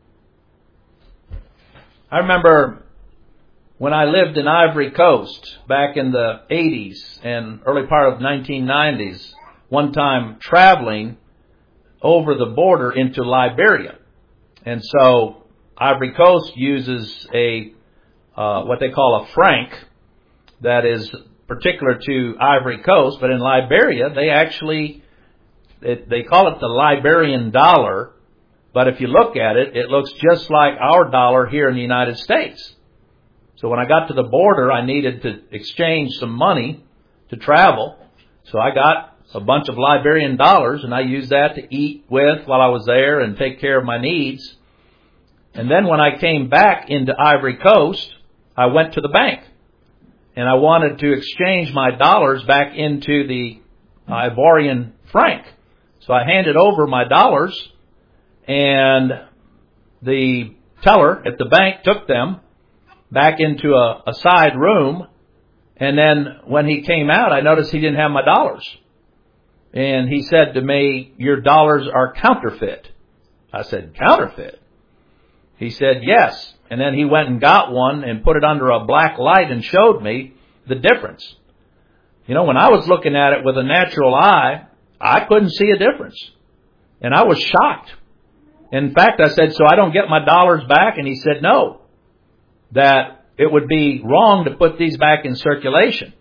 I remember when I lived in Ivory Coast back in the 80s and early part of 1990s, one time traveling over the border into Liberia. And so Ivory Coast uses a, uh, what they call a franc that is particular to Ivory Coast, but in Liberia they actually, it, they call it the Liberian dollar, but if you look at it, it looks just like our dollar here in the United States. So when I got to the border, I needed to exchange some money to travel. So I got a bunch of Liberian dollars and I used that to eat with while I was there and take care of my needs. And then when I came back into Ivory Coast, I went to the bank and I wanted to exchange my dollars back into the Ivorian franc. So I handed over my dollars and the teller at the bank took them back into a, a side room. And then when he came out, I noticed he didn't have my dollars. And he said to me, your dollars are counterfeit. I said, counterfeit? He said, yes. And then he went and got one and put it under a black light and showed me the difference. You know, when I was looking at it with a natural eye, I couldn't see a difference. And I was shocked. In fact, I said, so I don't get my dollars back? And he said, no. That it would be wrong to put these back in circulation.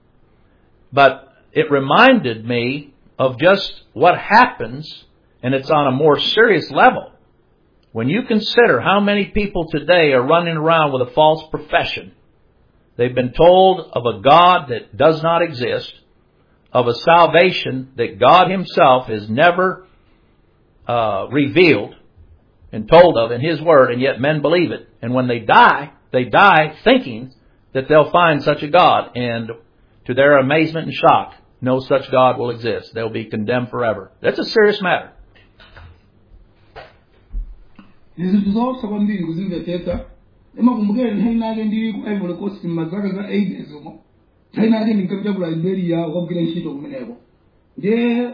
But it reminded me of just what happens, and it's on a more serious level. When you consider how many people today are running around with a false profession, they've been told of a God that does not exist, of a salvation that God Himself has never uh, revealed and told of in His Word, and yet men believe it. And when they die, they die thinking that they'll find such a God, and to their amazement and shock, no such God will exist. They'll be condemned forever. That's a serious matter. zinthu zoopsa kwambiri kuzimvetsetsa imakumbukira nthawi nake ndili ku ivory coast m'mazaka za 80 zomwe nthawi nake ndinkapita ku liberia kukagwira ntchito kumeneko ndiye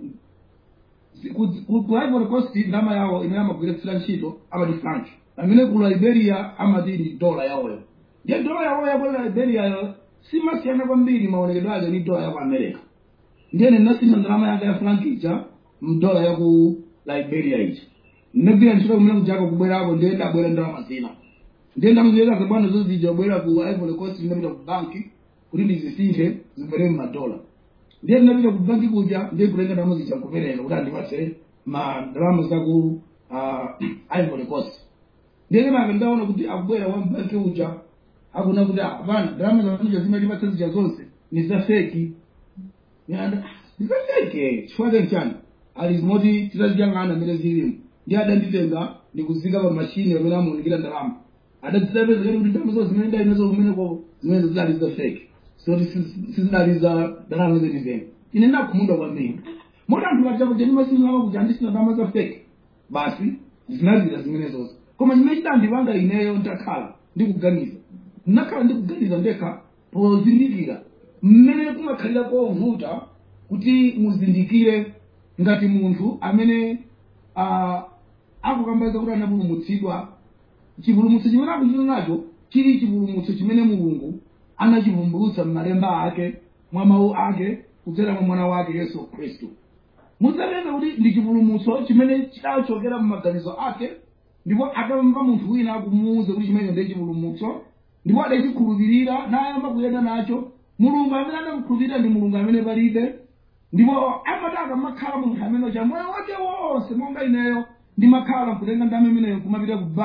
ku ku- ku ivory coast ndalama yawo imene amagwiritsira ntchito amati franc amene ku liberia amati ndi dola yawoyo ndiye dola yawoyo yaku liberiayo simasiyana kwambiri maonekedwe ake ndi dola yaku america ndiye ndinasintha ndalama yake ya franc ija mdola yaku liberia ija ndinagwira ntchito kumene kujaka kubwerako ndiye ndabwera ndalama zina ndiye ndamuziyeka zabwana zozija bwera ku ivory coast ndinapita ku banki kuti ndizisinthe zibwere mmadola ndiye ndinapita ku banki kuja ndiye kutenga ndalama zija kupereka kuti andipatse ma ndalama zaku uh, ivory coast ndiye kenaka ndaona kuti akubwera wa mbanki uja akuna kuti apana ndalama zakuja zimatipatsa zija zonse ni za feki nyanda ndikafeke chifukwa chani ali zimoti titaziyang'ana mmene zilimu ndi adanditenga ndikuzika pa mashini pamene amaonekera ndalama adazidapezekati kuti ndalama zo zimene ndali nazo kumeneko zimene zinali za fake soti sizinali za ndalama zenizeni ine ndakhumudwa kwambiri moti anthu pachako chenimasinama kuti andisina ndalama za fake basi zinazira zimene zonse koma chimene chidandipanga ineyo ndakhala ndikuganiza ndinakhala ndikuganiza ndekha pozindikira mmene kumakhalira kovuta kuti muzindikire ngati munthu amene ah, akukambaza kuti anapulumutsidwa chipulumutso chimene akuchita nacho chili chipulumutso chimene mulungu anachivumbulutsa m'malemba ake mwa mawu ake kudzera mwa mwana wake yesu khristu mudzapeza kuti ndi chipulumutso chimene chidachokera m'maganizo ake ndipo atamva munthu wina akumuwuza kuti chimene ndiye chipulumutso ndipo adachikhulupirira nayamba kuyenda nacho mulungu amene adamukhulupirira ndi mulungu amene palibe ndipo amati akamakhala munthu amene cha moyo wake wonse monga ineyo ndimakhala kutenga ndalama imeneyo kumapita ku banki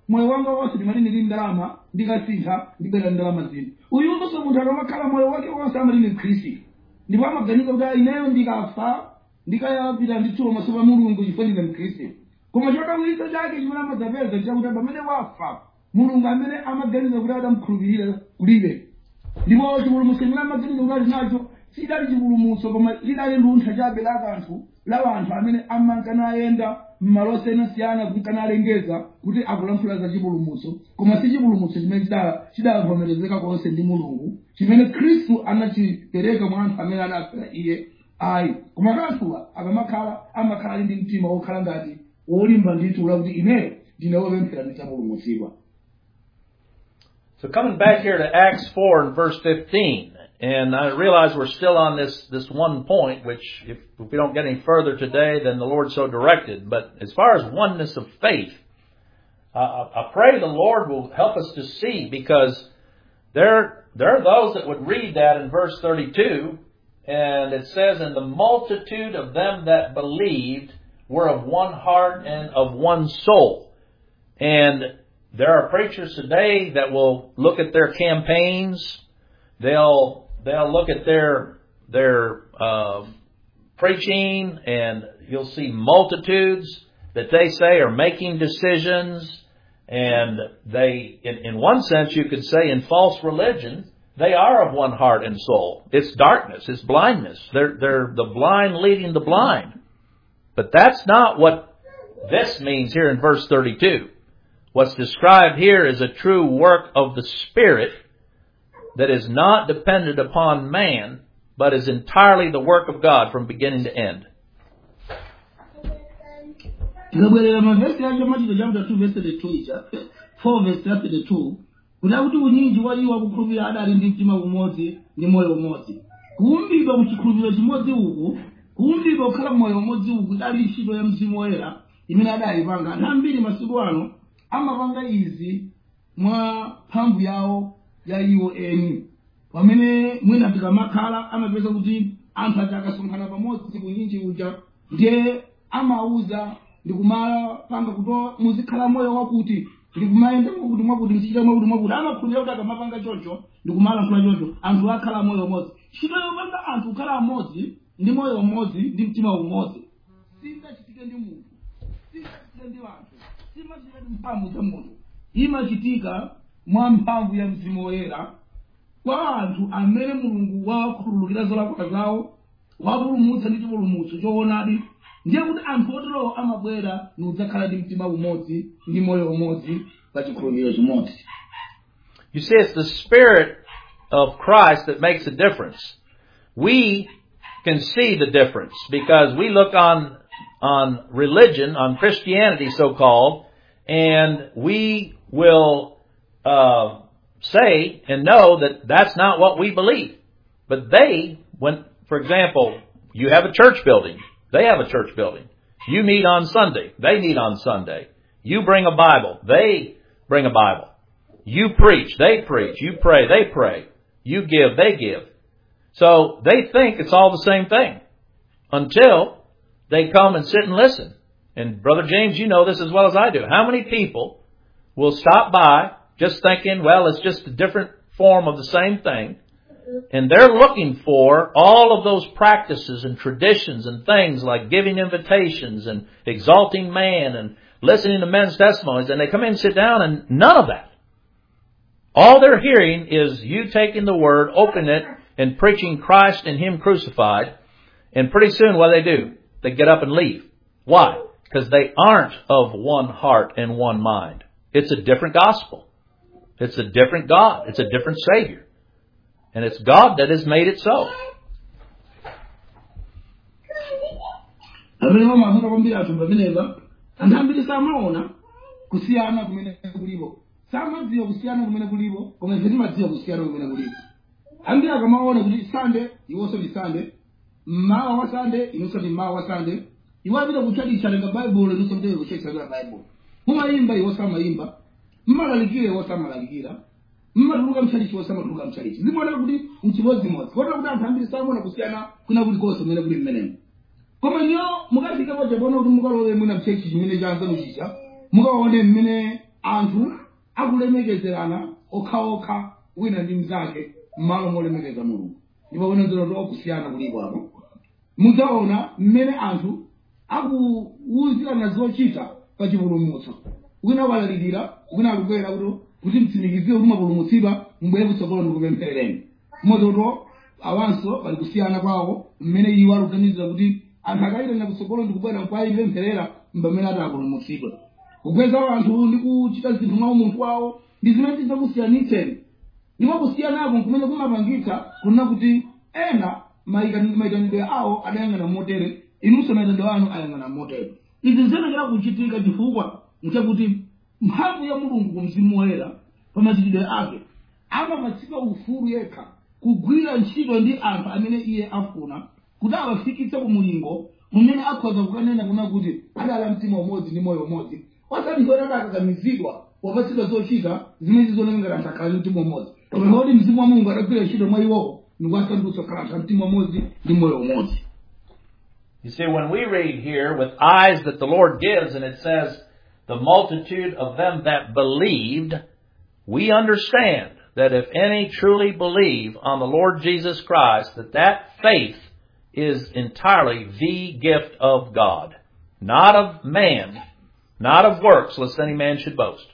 moyo wanga wonse ndimalini ndi ndalama ndikasintha ndibwera ndalama zina uyunso munthu akamakhala moyo wake wonse amalini khristu ndipo amaganiza kuti "Ah, ineyo ndikafa ndikayapita ndithulo maso pa mulungu chifukwa ndine mkhristu koma chodabwitsa chake chimene amadzapeza chakuti pamene wafa mulungu amene amaganiza kuti adamkhulupirira kulibe ndipo chipulumutso chimene amaganiza kuti ali nacho sidali chipulumutso koma lidali luntha chabe la kanthu la wanthu amene amankana ayenda m'malo osiyanasiyana kunkana alengeza kuti akulankhula za chipulumutso koma si chipulumutso chimene chidala- chidavomerezeka konse ndi mulungu chimene khristu anachipereka mwa anthu amene anafera iye ayi koma kanthuwa akamakhala amakhala ali ndi mtima wokhala ngati wolimba ndithu lakuti ineyo ndine wopemphera nditapulumutsidwa So coming back here to Acts 4 and verse 15, and I realize we're still on this, this one point, which if, if we don't get any further today, then the Lord so directed. But as far as oneness of faith, uh, I I pray the Lord will help us to see because there, there are those that would read that in verse 32, and it says, And the multitude of them that believed were of one heart and of one soul. And there are preachers today that will look at their campaigns. They'll they'll look at their their uh, preaching, and you'll see multitudes that they say are making decisions, and they, in, in one sense, you could say, in false religion, they are of one heart and soul. It's darkness, it's blindness. They're they're the blind leading the blind. But that's not what this means here in verse 32. What's described here is a true work of the Spirit that is not dependent upon man, but is entirely the work of God from beginning to end. tikabwerera mavhesi acho machito chapter 2 verse 32 icha 4 verse ya 32 kuda kuti unyinji wa iwo akukhulupirira adali ndi mtima umodzi ndi moyo umodzi kuumbidwa kuchikhulupiriro chimodzi uku kuumbidwa kukhala moyo umodzi uku idali ntchito ya mzimu woyera imene adayipanga anthu ambiri masiku ano amapanga izi mwa mphamvu yawo ya iwo eni pamene mwina tikamakhala amapeza kuti anthu aja akasonkhana pamodzi kunyinji uja ndiye amauza ndikumapanga kuti muzikhala moyo wakuti ndikumayenda mwakuti mwakuti mzichita mwakuti mwakuti amakhulupirira kuti akamapanga choncho ndikumalankhula choncho anthu akhala moyo umodzi ntchito yopanga anthu kukhala amodzi ndi moyo umodzi ndi mtima umodzi singachitike ndi munthu singachitike ndi anthu simachitika ndi mphamvu za munthu imachitika mwa mphamvu ya mzimu woyera kwa anthu amene mulungu wakhululukira zolakwa zawo wapulumutsa ndi chipulumutso choonadi ndiye kuti anthu oterowo amabwera nudzakhala ndi mtima umodzi ndi moyo umodzi pa chikhulupiriro chimodzi You see, it's the Spirit of Christ that makes a difference. We can see the difference because we look on, on religion, on Christianity so called, and we will, uh, say and know that that's not what we believe. But they, when, for example, you have a church building. They have a church building. You meet on Sunday. They meet on Sunday. You bring a Bible. They bring a Bible. You preach, they preach. You pray, they pray. You give, they give. So they think it's all the same thing until they come and sit and listen. And Brother James, you know this as well as I do. How many people will stop by just thinking, well, it's just a different form of the same thing. And they're looking for all of those practices and traditions and things like giving invitations and exalting man and listening to men's testimonies. And they come in and sit down and none of that. All they're hearing is you taking the word, opening it, and preaching Christ and Him crucified. And pretty soon what do they do? They get up and leave. Why? Because they aren't of one heart and one mind. It's a different gospel. It's a different God. It's a different Savior. And it's God that has made it so. amene mamafuna kwambiri anthu pamenepa anthu ambiri samaona kusiyana kumene kulipo samadziwa kusiyana kumene kulipo koma ife timadziwa kusiyana kumene kulipo ambiri akamaona kuti sande iwonso ndi sande mmawa wa sande inonso ndi mmawa wa sande iwo apita kutchalicha lenga baibulo inonso mteye kutchalicha baibulo mumayimba iwo samayimba mmalalikira iwo samalalikira mmatuluka mchalichi iwo samatuluka mchalichi zimaoneka kuti mchimodzimodzi kotera kuti anthu ambiri samaona kusiyana kuna kulikonse kumene kuli mmenemo koma niyo mukafika paja pona kuti mukalowe mwina mchechi chimene chanzanu chicha mukaone mmene anthu akulemekezerana okhaokha wina ndi mnzake m'malo molemekeza mulungu ndipo kunenzero tokusiyana kulipo apo mudzaona mmene anthu akuwuzirana zochita pa chipulumutso wina walalirira wina akukwera kuti kuti mtsimikizire kuti mwapulumutsidwa mbwere kutsogolo ndikupempherereni mozoto awanso pali kusiyana kwawo mmene iwo akuganizira kuti anthu akayitana kutsogolo ndikubwera kwa ipempherera mbamene ati apulumutsidwe kukweza anthu ndi kuchita zinthu mwa umunthu wawo ndi zimene tidzakusiyanitseni ndipo kusiyanako kumene kumapangitsa kunena kuti ena maika- mayitanidwe awo adayang'ana motere inunso mayitanidwe anu ayang'ana motere izi ziyenekera kuchitika chifukwa nchakuti mphamvu ya mulungu ku mzimu woyera pa machitidwe ake amapatsidwa ufulu yekha kugwira ntchito ndi anthu amene iye afuna kuti awafikitse ku mulingo umene akhoza kukanena kuna kuti adala mtima umodzi ndi moyo umodzi osati ndiwona adakakamizidwa wapatsidwa zochita zimene zizonengera anthu akhale mtima umodzi koma kuti mzimu wa mulungu adagwira ntchito mwa iwowo ndikuwasandutsa kukhala anthu a mtima umodzi ndi moyo umodzi You see, when we read here with eyes that the Lord gives, and it says, the multitude of them that believed, we understand that if any truly believe on the Lord Jesus Christ, that that faith is entirely the gift of God, not of man, not of works, lest any man should boast.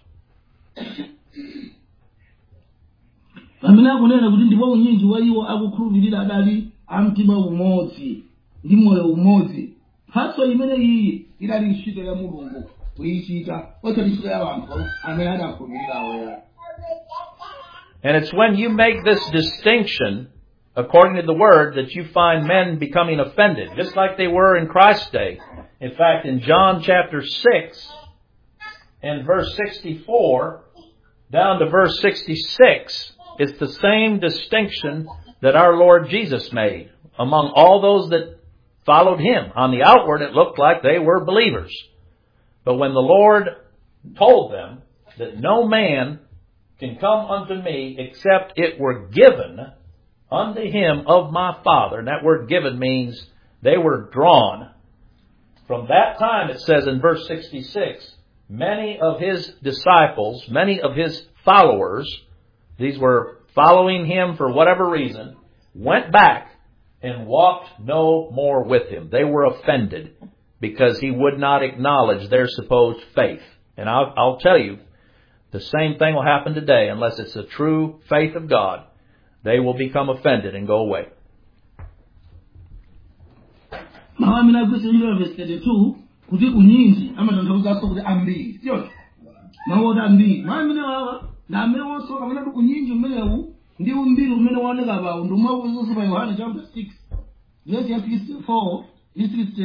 pamene akunena kuti ndipo unyinji wa iwo akukhulupirira adali a mtima umodzi ndi moyo umodzi mphatso imene iyi idali ntchito ya mulungu kuyichita osati ntchito ya anthu amene adakhulupirira awoya And it's when you make this distinction, according to the word, that you find men becoming offended, just like they were in Christ's day. In fact, in John chapter 6 and verse 64 down to verse 66, it's the same distinction that our Lord Jesus made among all those that followed Him. On the outward, it looked like they were believers. But when the Lord told them that no man can come unto me except it were given unto him of my Father. And that word given means they were drawn. From that time, it says in verse 66, many of his disciples, many of his followers, these were following him for whatever reason, went back and walked no more with him. They were offended because he would not acknowledge their supposed faith. And I'll, I'll tell you, the same thing will happen today unless it's the true faith of God. They will become offended and go away. mawu amene agwiritsa verse 32 kuti unyinji amatanthauzaso kuti ambiri siyo mawu oti ambiri mawu amene wawa ndi amene wonso kamene kuti unyinji umenewu ndi umbiri umene waoneka pawo ndi umwe uzonso pa yohane chapter 6 verse ya 64 ndi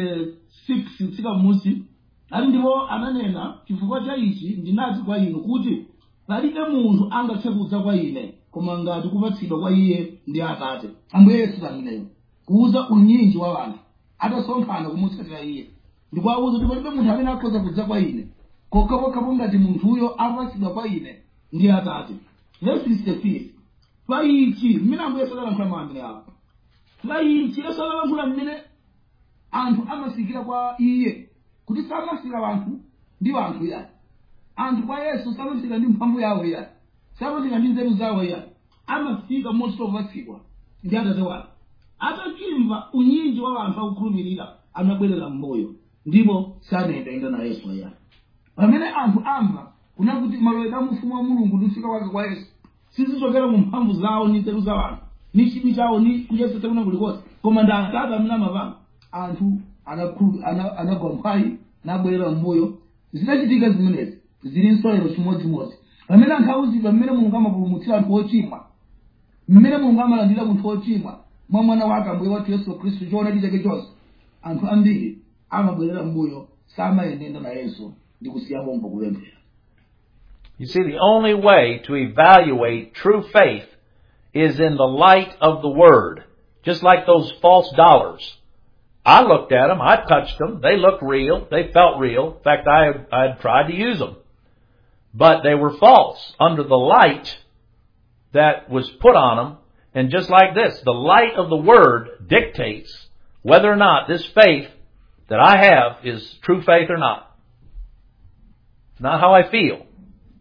66 kutsika m'musi ali ndipo ananena chifukwa cha ichi ndinati kwa inu kuti palibe munthu angathe kudza kwa ine koma ngati kupatsidwa kwa iye ndi atate ambuye yesu tameneyo kuuza unyinji wa wanthu atasonkhana kumutsatira iye ndikuwauza kuti palibe munthu amene akhoza kudza kwa ine kokhapokhapo ngati munthuyo apatsidwa kwa ine ndi atate verse 65 pa ichi mmene ambuye yesu adalankhula mawu amene apo pa ichi yesu adalankhula mmene anthu amafikira kwa iye kuti samafika wanthu ndi wanthu yani anthu kwa yesu samafika ndi mphamvu yawo yani samafika ndi nzeru zawo yani amafika motopatsidwa ndi atate wake atachimva unyinji wa wanthu akukhulupirira anabwerera mmoyo ndipo sanayendayenda na yesu yani pamene anthu amva kuna kuti malowedwe a ufumu wa mulungu ndi kufika kwake kwa yesu sizichokera mu mphamvu zawo ndi nzeru za wanthu ni chidwi chawo ni kuyesetsa kuna kulikonse koma ndi atate amene amapanga anthu anakhulu- ana- anagwa mphwayi nabwerera mmoyo zinachitika zimenezi zili nsonero chimodzimodzi pamene anthu auzidwa mmene mulungu amapulumutsira anthu ochimwa mmene mulungu amalandira munthu wochimwa mwa mwana wake ambuye wathu yesu khristu choonadi chake chonse anthu ambiri amabwerera mbuyo samayendenda nayenso ndi kusiya pompo kupemphera You see, the only way to evaluate true faith is in the light of the Word. Just like those false dollars. I looked at them, I touched them, they looked real, they felt real. In fact, I, I had tried to use them. But they were false under the light that was put on them. And just like this, the light of the Word dictates whether or not this faith that I have is true faith or not. It's not how I feel.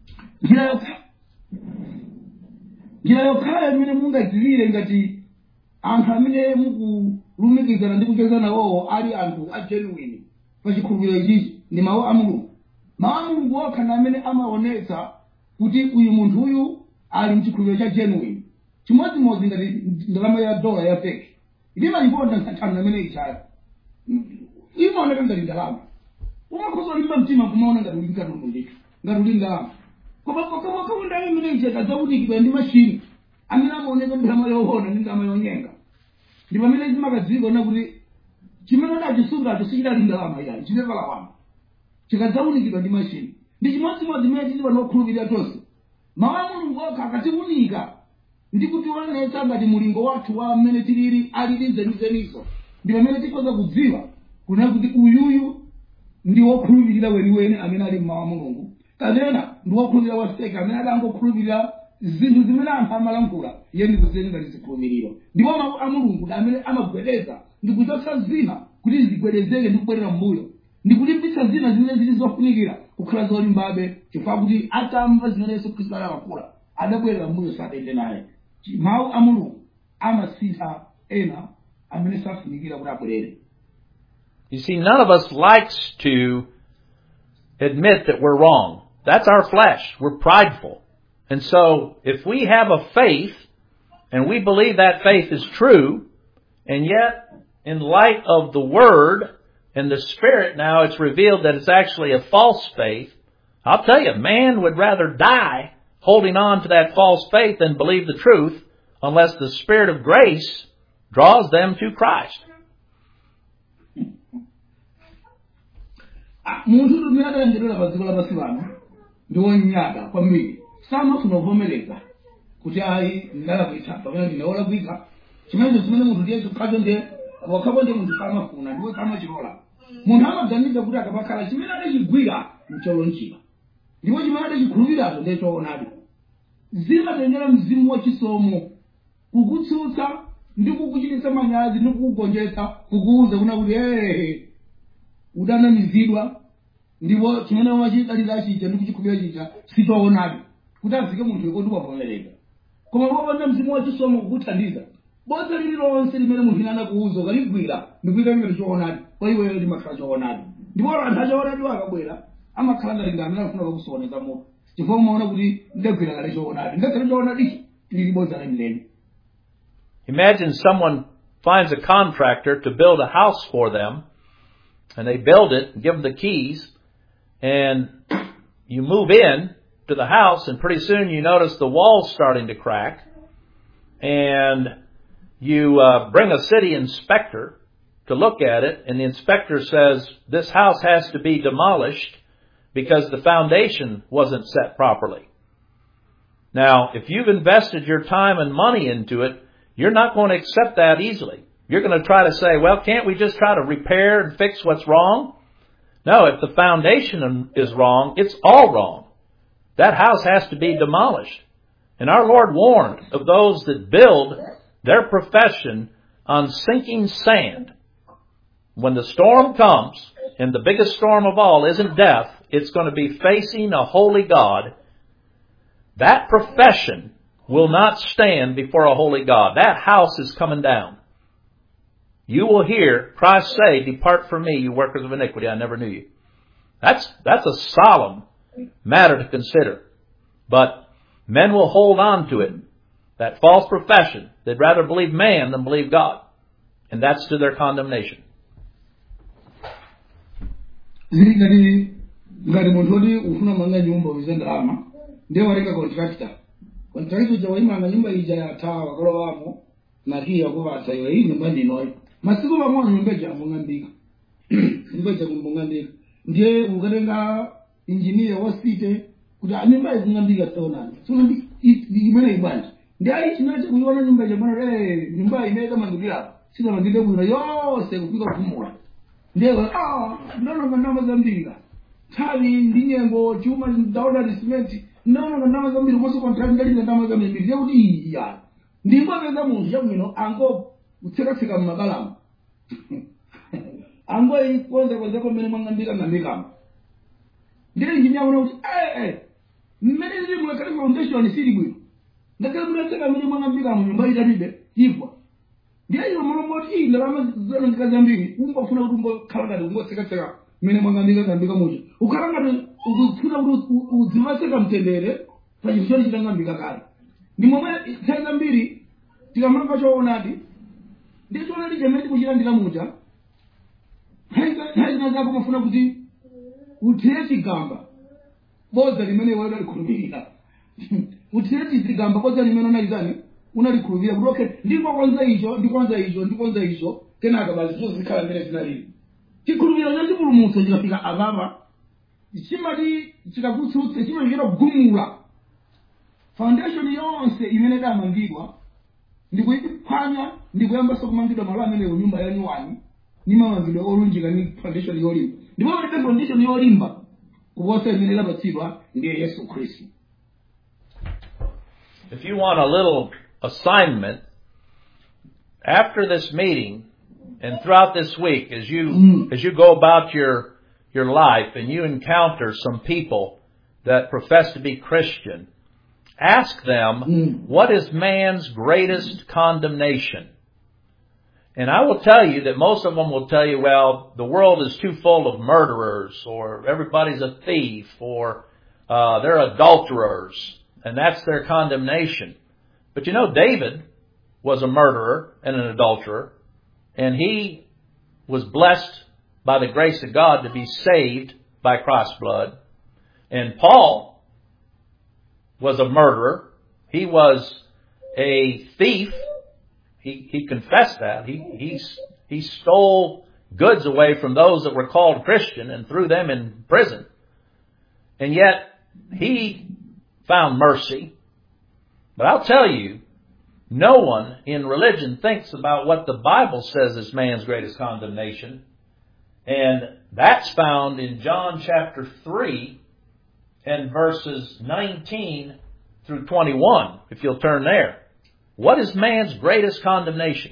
njira yokha njira yokhayo imene mungadziwire ngati anthu amene mukulumikizana ndi kucheza nawowo ali anthu a genuine pa chikhulupiriro ichichi ndi mawu a mulungu mawu a mulungu okha ndi amene amaonetsa kuti uyu munthu uyu ali mchikhulupiriro cha genuine chimodzimodzi ngati ndalama ya dola ya feki ilimayikonda nsathano amene ichayo imaoneka ngati ndalama umakhoza ulimba mtima kumaona ngati uli katundu ndithu ngati uli ndalama koma kaunda imene icheka dzaunikidwa ndi mashini amene amaoneka ndalama yoona ndi ndalama yonyenga ndi pamene zimakadziwika ona kuti chimene udachisungacho sichidali ndalama yani chimepalawama chikadzaunikidwa ndi mashini ndi chimodzimodzi imene tili panokhulupirira tonse mawu a mulungu okha akatiunika ndi kutionetsa ngati mulingo wathu wa mmene tilili alili zenizenizo ndi pamene tikhoza kudziwa kuna kuti uyuyu ndi wokhulupirira weniweni amene ali mmawu a mulungu kapena ndi wokhulupirira waseke amene adangokhulupirira zinthu zimene anthu amalankhula iye ndikuzieni ngati zikhulupiriro ndipo mawu a mulungu ndi amene amagwedeza ndi kuchotsa zina kuti zigwedezeke ndi kubwerera mbuyo ndi kulimbitsa zina zimene zili zofunikira kukhala zolimbabe chifukwa kuti atamva zimene yesu khristu adalankhula adabwerera mbuyo sadende naye mawu a mulungu amasintha ena amene safunikira kuti abwerere You see, none of us likes to admit that we're wrong. That's our flesh. We're prideful. And so, if we have a faith, and we believe that faith is true, and yet, in light of the Word and the Spirit now, it's revealed that it's actually a false faith, I'll tell you, man would rather die holding on to that false faith than believe the truth unless the Spirit of grace draws them to Christ. Ah, munthu tumene atalengedwera pa dziko lapansi pano ndi wonyada kwambiri samafuna kuvomereza kuti ayi ndalakwitsa kapena ndinawolakwika chimenecho chimene munthu ndiye chokhacho ndiye wakhapo ndiye munthu samafuna ndiwe samachilola munthu amaganiza kuti akapakhala chimene adachigwira ncholonchira ndipo chimene adachikhulupiriracho ndiye choonadi zimatengera mzimu wachisomo kukutsutsa ndi kukuchititsa manyazi ndi kukugonjetsa kukuuza kuna kuti ee udanamizidwa ndipo chimene wachidalira chicha ndi kuchikhulupirira chicha sichoonadi kuti azike munthu yekoti wavomereza koma popanda mzimu wachisomo kukuthandiza bodza lililonse limene munthu ine anakuuza ukaligwira ndikuyika ngati choonadi kwa iweyo limakhala choonadi ndipo anthu achoonadi akabwera amakhala ngati ndi amene akufuna kakusokoneza moto chifukwa umaona kuti ndagwira kale choonadi ngakhale choonadichi lili bodza lamileni Imagine someone finds a contractor to build a house for them, and they build it, and give them the keys, and you move in to the house, and pretty soon you notice the walls starting to crack, and you uh, bring a city inspector to look at it, and the inspector says this house has to be demolished because the foundation wasn't set properly. Now, if you've invested your time and money into it, you're not going to accept that easily. You're going to try to say, well, can't we just try to repair and fix what's wrong? No, if the foundation is wrong, it's all wrong. That house has to be demolished. And our Lord warned of those that build their profession on sinking sand. When the storm comes, and the biggest storm of all isn't death, it's going to be facing a holy God. That profession will not stand before a holy God. That house is coming down. You will hear Christ say, Depart from me, you workers of iniquity, I never knew you. That's, that's a solemn matter to consider. But men will hold on to it. That false profession. They'd rather believe man than believe God. And that's to their condemnation. zili ngati ngati munthu woti ufuna manga nyumba uize ndalama ndiye watenga contractor contractor uja waimanga nyumba ija yathawa wakalowamo nakiya yakupatsa iwe iyi nyumba ndinoyo masiku pang'ono nyumba ija yambong'ambika nyumba ija kumbong'ambika ndiye ukatenga injiniya wasite kuti "Ah, nyumba ikung'ambika sionani sino imene ibwanji ndi ayi chinacho kuiona nyumba ija bwana eh nyumba imene kamangikira sinamangike bwino yonse kufika kumula ndiye ah ndononga ndama zambiri nthawi ndi nyengo chuma ndaona lisimenti ndononga ndama zambiri komanso contract ndalinga ndama zambiri ndiye kuti iya ndimbapeza munthu chabwino ango kutsekatseka mmabalamo ango ikonza konzako mmene mwang'ambika ng'ambikamo ndiye injiniya una kuti eh eh mmene lili mulekale foundation sili bwino ngakhale munatseka mmene mwang'ambika mu nyumba italibe ifa ndiye iwo mulongoti ii ndalama zanondika zambiri umbafuna kuti umbakhala ngati ungotsekatseka mmene mwang'ambika ng'ambika mucho ukhala ngati ukufuna kuti udzimatseka mtendere pa chinthu choti chitang'ambika kale ndi momwe nthawi zambiri tikamamva choonadi ndiye choonadi chimene tikuchilandira mucha nthawi zina zako mafuna kuti uthire chigamba bodza limene iwe unalikhulupirira uthire chigamba bodza limene unalizani unalikhulupirira kuti okay ndikokonza icho ndikonza icho ndikonza icho kenaka basi zozikhala mmene zinalili chikhulupiriro cha chipulumutso chikafika apapa chimati chikakutsutsa chimachikira kugumula foundation yonse imene idamangidwa ndikuyiphwanya ndikuyambanso kumangidwa malo amenewo nyumba yanyuwani ni mamangidwe olunjika ni foundation yolimba ndipo palibe foundation yolimba kuposa imene idapatsidwa ndiye yesu khristu If you want a little assignment, after this meeting and throughout this week, as you Mm. as you go about your your life and you encounter some people that profess to be Christian, ask them Mm. what is man's greatest condemnation. And I will tell you that most of them will tell you, well, the world is too full of murderers, or everybody's a thief, or uh, they're adulterers, and that's their condemnation. But you know, David was a murderer and an adulterer, and he was blessed by the grace of God to be saved by Christ's blood. And Paul was a murderer. He was a thief. He, he confessed that. He, he, he stole goods away from those that were called Christian and threw them in prison. And yet, he found mercy. But I'll tell you, no one in religion thinks about what the Bible says is man's greatest condemnation. And that's found in John chapter 3 and verses 19 through 21, if you'll turn there. What is man's greatest condemnation?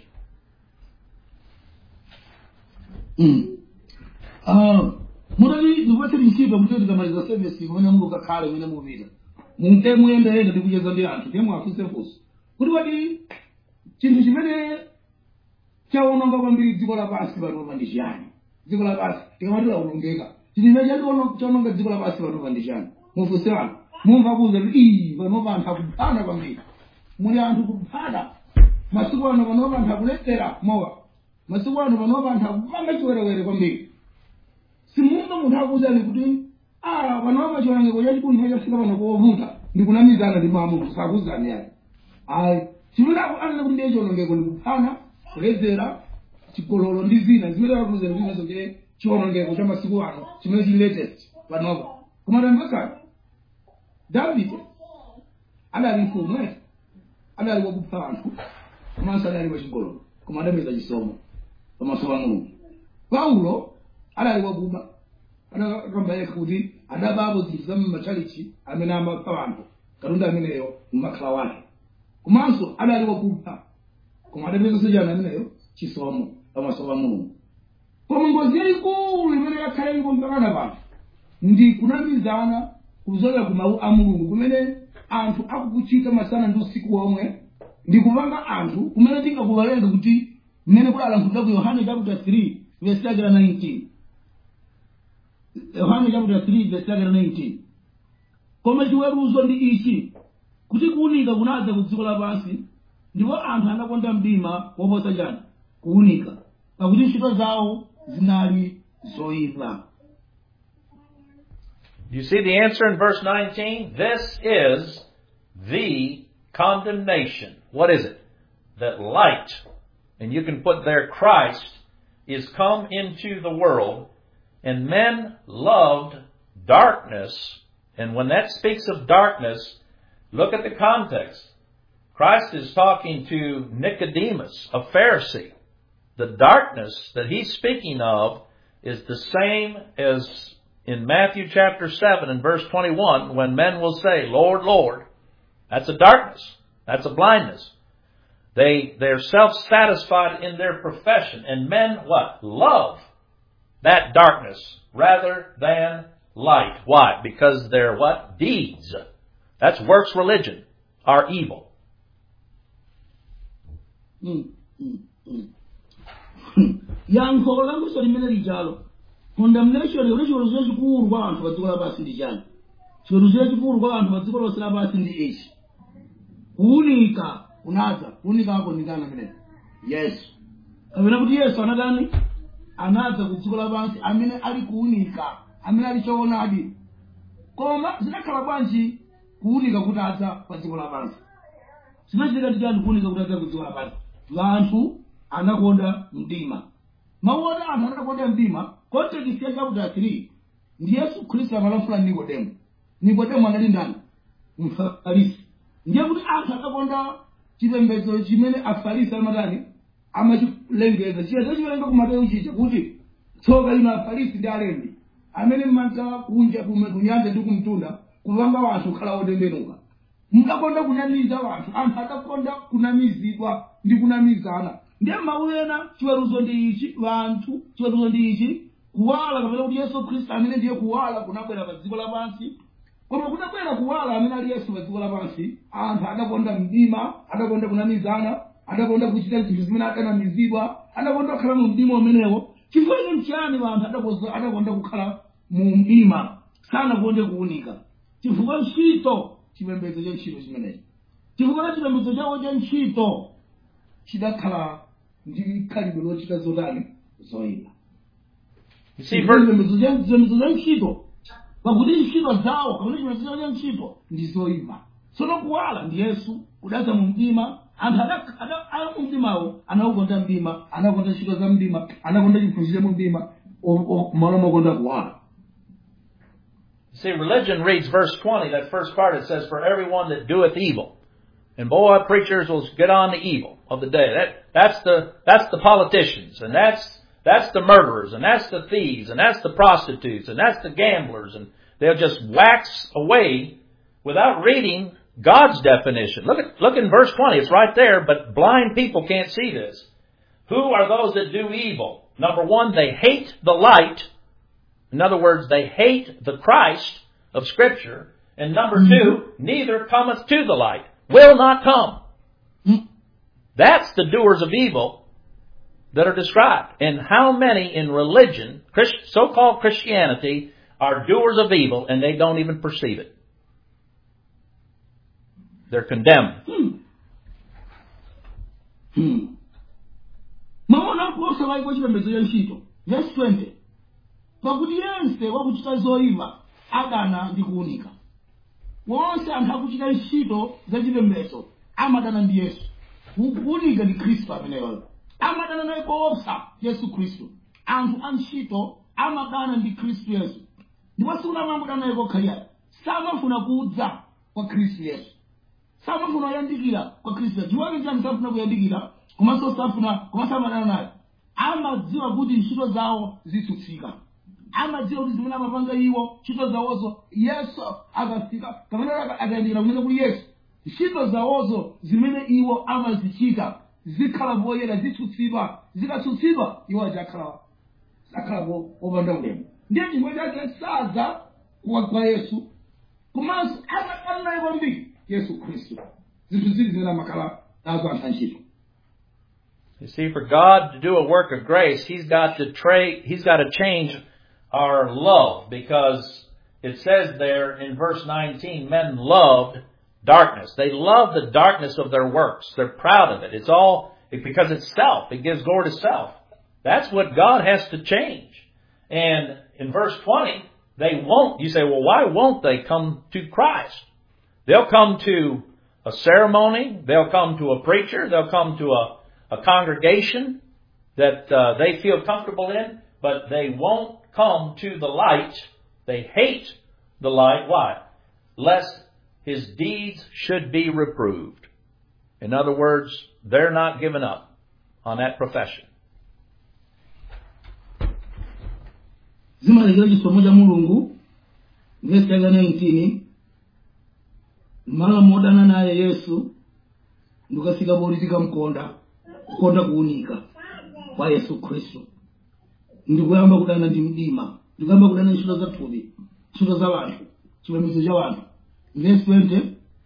Mm. Ah, mudali ndipatse ntchito kuti tikamaliza service kumene mungukakhale kumene mupita mumte muyendayenda ndikucheza ndi anthu ndiye mwafunsefunso kuti wati chinthu chimene chaononga kwambiri dziko lapansi panopa ndi chiyani dziko lapansi tikamati laonongeka chinthu chimene chati chaononga dziko lapansi panopa ndi chiyani mufunse wanu mumva kuza kuti iyi panopa anthu akuphana kwambiri muli anthu kuphana masiku ano panopa anthu akulephera mowa masiku ano panopa anthu akupanga chiwerewere kwambiri simunga munthu akuwuzani kuti ah panopa chiwerengeko chachikulu chafika pano kovuta ndikunamizana ndi mamunthu sakuwuzani yani ayi chimene anena kuti ndiye chiwonongeko ndikuphana kuledzera chigololo ndi zina zimene akuwuzani kuti nazo ndiye chiwonongeko cha masiku ano chimene chili latest panopa koma tamvekani davide adali mfumu eti adali wakupha anthu komanso adali wachigololo koma adapeza chisomo pamaso pa mulungu paulo adali wakuba adakamba yekha kuti adabapo zinthu za mmachalichi amene amapha anthu katundu ameneyo mmakhala wake komanso adali wakupha koma adapezanso chani ameneyo chisomo pamaso pa mulungu koma ngozi yayikulu imene yakhala ilipo mpakana pano ndi kunamizana kuzolera ku mawu a mulungu kumene anthu akukuchita masana ndi usiku womwe ndi kupanga anthu kumene tingakuvalenge kuti mmene kudalankhulira ku yohane chapter 3 verse yake la 19 yohane chapter 3 verse yake la 19 koma chiweruzo ndi ichi kuti kuwunika kunadza ku dziko lapansi ndipo anthu anakonda mdima woposa chani kuwunika pakuti ntchito zawo zinali zoyipa You see the answer in verse 19? This is the condemnation. What is it? That light, and you can put there Christ, is come into the world, and men loved darkness. And when that speaks of darkness, look at the context. Christ is talking to Nicodemus, a Pharisee. The darkness that he's speaking of is the same as in Matthew chapter 7 and verse 21 when men will say, Lord, Lord. That's a darkness. That's a blindness. They, they're self-satisfied in their profession and men what? Love that darkness rather than light. Why? Because their what? Deeds That's works religion, are evil. Mm, mm, mm. yankho languso limene lijalo condemnation yoli chiweruzo chachikulu kwa anthu pa dziko lapansi ndi chani chiweruzo chachikulu kwa anthu pa dziko lonse lapansi ndi ichi kuwunika kunadza kuwunikako ndikana menene yesu kapena kuti yesu anadani anadza ku dziko lapansi amene ali kuwunika amene ali choonadi koma zidakhala bwanji kuwunika kutadza pa dziko lapansi zinachitika ndi chani kuwunika kutadza ku dziko lapansi vanthu anakonda mdima mawu oti anthu anakonda mdima context ya chapter 3 ndi yesu khristu amalankhula ndi nikodemo nikodemo anali ndani mfarisi ndiye kuti anthu anakonda chipembedzo chimene afarisi amatani amachilengeza chiyezo chiwerenga kumateyu chicha kuti tsoka lino afarisi ndi alembi amene mmanka kunja kume kunyanja ndi kumtunda kupanga wanthu kukhala otembenuka mukakonda kunamiza wanthu anthu akakonda kunamizidwa ndi kunamizana ndiye mawu ena chiweruzo ndi ichi vanthu chiweruzo ndi ichi kuwala kapena kuti yesu khristu amene ndiye kuwala kunabwera pa dziko lapansi koma kunabwera kuwala amene ali yesu pa dziko lapansi anthu adakonda mdima adakonda kunamizana adakonda kuchita zinthu zimene akanamizidwa adakonda kukhala mu mdima umenewo chifukwa ine mchiyani vanthu adakonza- adakonda kukhala mu mdima sanakonde kuwunika chifukwa ntchito chipembedzo cha ntchito chimenechi chifukwa cha chipembedzo chawo cha ntchito chidakhala ndi khalidwe lochita zotani zoyipa You see, ver- chipembedzo cha chipembedzo cha ntchito pakuti ntchito zawo kapena chipembedzo chawo cha ntchito ndi zoyipa tsono kuwala ndi yesu kudadza mu mdima anthu ada- ada- ali mu mdimawo anaukonda mdima anakonda ntchito za mdima anakonda chiphunzitso mu mdima o- o- malo mokonda kuwala See, religion reads verse 20, that first part, it says, For everyone that doeth evil. And boy, preachers will get on the evil of the day. That, that's the, that's the politicians, and that's, that's the murderers, and that's the thieves, and that's the prostitutes, and that's the gamblers, and they'll just wax away without reading God's definition. Look at, look in verse 20, it's right there, but blind people can't see this. Who are those that do evil? Number one, they hate the light in other words, they hate the Christ of Scripture. And number two, neither cometh to the light, will not come. Mm. That's the doers of evil that are described. And how many in religion, Christ, so-called Christianity, are doers of evil and they don't even perceive it? They're condemned. Hmm. Hmm. maona kuosa vaiko chipembedzo cha ntchito verse 20 pakuti yense wakuchita zoyipa adana ndi kuwunika wonse anthu akuchita ntchito za chipembedzo amadana ndi yesu Ku- kuwunika ndi khristu ameneyoyo amadana naye koopsa yesu khristu anthu a ntchito amadana ndi khristu yesu ndipo sikunamamudana naye kokhalira samafuna kudza kwa khristu yesu samafuna kuyandikira kwa khristu yesu chiwake chani samafuna kuyandikira komanso safuna komanso amadana naye amadziwa kuti ntchito zawo zitsutsika amadziwa kuti zimene amapanga iwo ntchito zawozo yesu akafika kapena aka- akayandikira kunena kuti yesu ntchito zawozo zimene iwo amazichita zikhala poyera zitsutsidwa zikatsutsidwa iwo adzakhala akhalapo opanda ulemu ndiye chimwe chake sadza kwa kwa yesu komanso amadana naye kwambiri yesu khristu zinthu zili zimene amakhala nazo anthu antchito You see, for God to do a work of grace, He's got to trade, He's got to change our love because it says there in verse 19, men loved darkness. They love the darkness of their works. They're proud of it. It's all because it's self. It gives glory to self. That's what God has to change. And in verse 20, they won't. You say, well, why won't they come to Christ? They'll come to a ceremony. They'll come to a preacher. They'll come to a, a congregation that uh, they feel comfortable in, but they won't come to the light. They hate the light. Why? Lest his deeds should be reproved. In other words, they're not giving up on that profession. zimalekera chisomo cha mulungu vesi yaka 19 malo modana naye yesu ndikafika poti tikamkonda kukonda kuwunika kwa yesu khristu ndikuyamba kudana ndi mdima ndikuyamba kudana ntchito za thupi ntchito za wanthu chipembedzo cha wanthu verse 20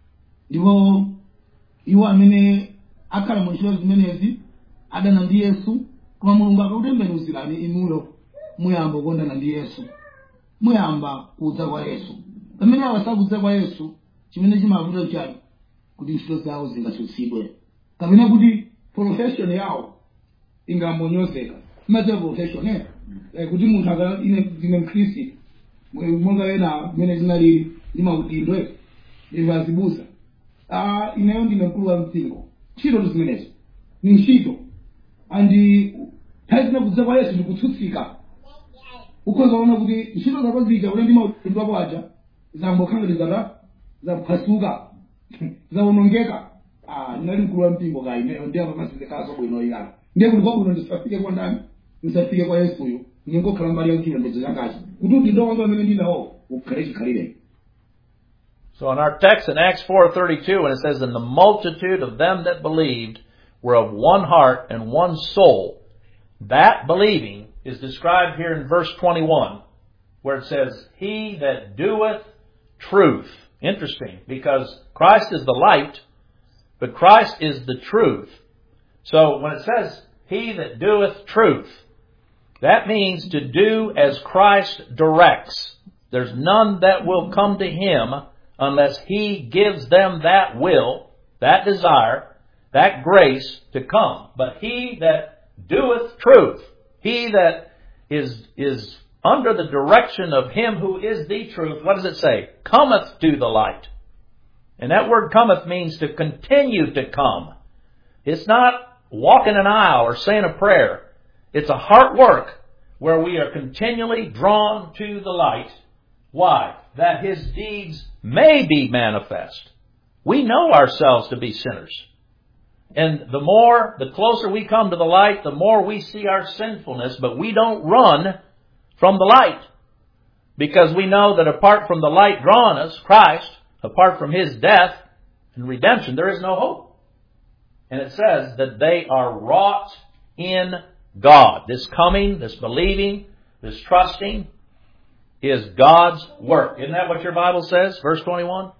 ndipo iwo amene akhala mu ntchito zimenezi adana ndi yesu koma mulungu akakutembenuzirani inuyo muyamba kukondana ndi yesu muyamba kudza kwa yesu pamene awa sakudza kwa yesu chimene chimavuta chani kuti ntchito zawo zingatsutsidwe kapena kuti profession yawo ingambonyozeka imadziwa profession eh Eh, kuti munthu aka ine ndine mkhristi monga ena mmene zinalili ndi maudindwe ndivazibusa ah ineyo ndine mkulu wa mpingo ntchito zimenezo ni ntchito andi nthawi zina kudza kwa yesu ndikutsutsika ukhoza kuona kuti ntchito zako zija kuti ndi maudindo ako aja zambokhala zata zaphwasuka zawonongeka ah ndinali mkulu wa mpingo kayi ineyo ndi apa masizekaso bwino iyana ndiye kuti kwabwino ndisafike kwa ndani ndisafike kwa yesuyo ningokhala mbali ya chilondozo chakachi kuti udindo wangu amene ndinawo ukhale chikhalire So in our text in Acts 4:32 when it says and the multitude of them that believed were of one heart and one soul that believing is described here in verse 21 where it says he that doeth truth interesting because Christ is the light but Christ is the truth so when it says he that doeth truth that means to do as Christ directs there's none that will come to him unless he gives them that will, that desire, that grace to come. But he that doeth truth, he that is, is under the direction of him who is the truth, what does it say? Cometh to the light. And that word cometh means to continue to come. It's not walking an aisle or saying a prayer. It's a heart work where we are continually drawn to the light. Why? That his deeds may be manifest. We know ourselves to be sinners. And the more, the closer we come to the light, the more we see our sinfulness, but we don't run from the light. Because we know that apart from the light drawing us, Christ, apart from his death and redemption, there is no hope. And it says that they are wrought in God. This coming, this believing, this trusting, is God's work. Isn't that what your Bible says? Verse 21?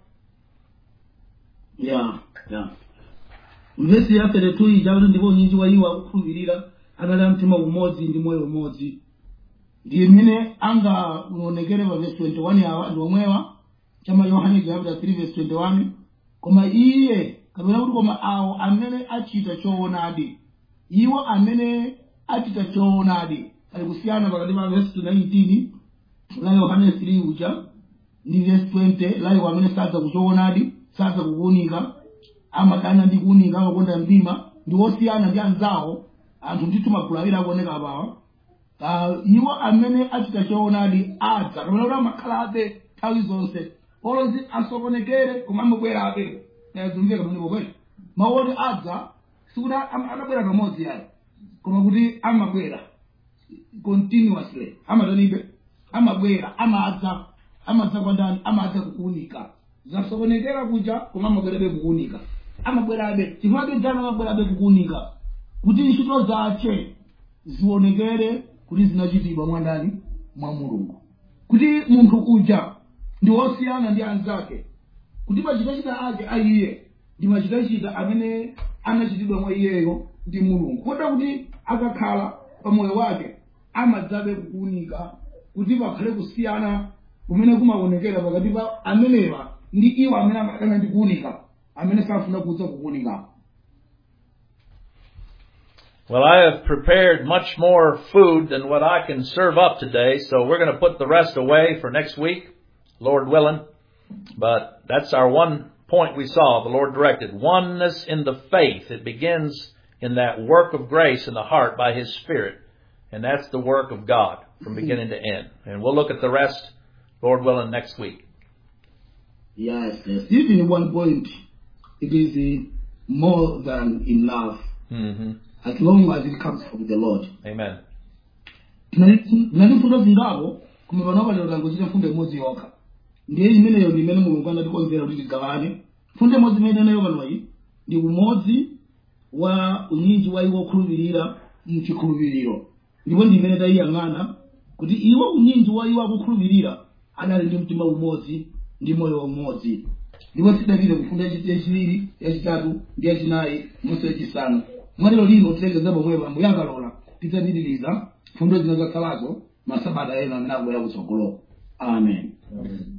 ya ya mvesi ya 32 ija kuti ndipo unyinji wa iwo akukhulupirira anali a mtima umodzi ndi moyo umodzi ndiye mmene angaonekere pa vesi 21 awa ndi omwewa chama yohane chapter 3 vesi 21 koma iye kapena kuti koma awo amene achita choonadi iwo amene achita choonadi ali kusiyana pakati pa vesi 19 la yohane 3 uja ndi vesi 20 la iwo amene sadza kuchoonadi sadza kukuunika amadana ndi kuunika amakonda mdima ndi osiyana ndi anzawo anthu ndithu magulu awiri akuoneka apawa uh, iwo amene achita choonadi adza kapena kuti amakhalabe nthawi zonse olozi asokonekere koma amabwerabe zimveka pamenepo kweli mawu oti adza sikuti am- amabwera pamodzi yayi koma kuti amabwera continuously amatanibe amabwera amadza amadza kwa ndani amadza kukuunika zasokonekera kuja koma amabwerabe kukuunika amabwerabe chifukwa jana amabwerabe kukuunika kuti ntchito zace zionekere kuti zinachitidwa mwa ndani mwa mulungu kuti munthu uja ndi wosiyana ndi anzake kuti machitachita ake a iye ndi machitachita amene anachitidwa mwa iyeyo ndi mulungu kotero kuti akakhala pamoyo wake amadzabe kukuunika kuti pakhale kusiyana kumene kumaonekera pakati pa amenewa ndi iwo amene amadana ndi kuunika amene safuna kudza kukuunika Well, I have prepared much more food than what I can serve up today, so we're going to put the rest away for next week, Lord willing. But that's our one point we saw, the Lord directed. Oneness in the faith. It begins in that work of grace in the heart by His Spirit. And that's the work of God from beginning to end. And we'll look at the rest, Lord willing, next week. yes yes even one point it is uh, more than enough hmm as long as it comes from the lord Amen. tinali mfundo zingapo koma panopa lero tangochita mfundo imodzi yokha ndiye imeneyo ndi imene mulungu anatikonzera kuti tigawane mfundo imodzi imene nayo panoyi ndi umodzi wa unyinji wa iwo okhulupirira mchikhulupiriro ndipo ndi imene tayiyang'ana kuti iwo unyinji wa iwo akukhulupirira adali ndi mtima umodzi ndi moyo umodzi ndipo tidapite kufundo yachiwiri yachitatu ndi yachinayi monse yachisanu mwatero lino tilengeza pomwepo ambuye akalola tidzapitiriza fundo zina zakhalazo masabata ena amene akubwera kutsogolo amen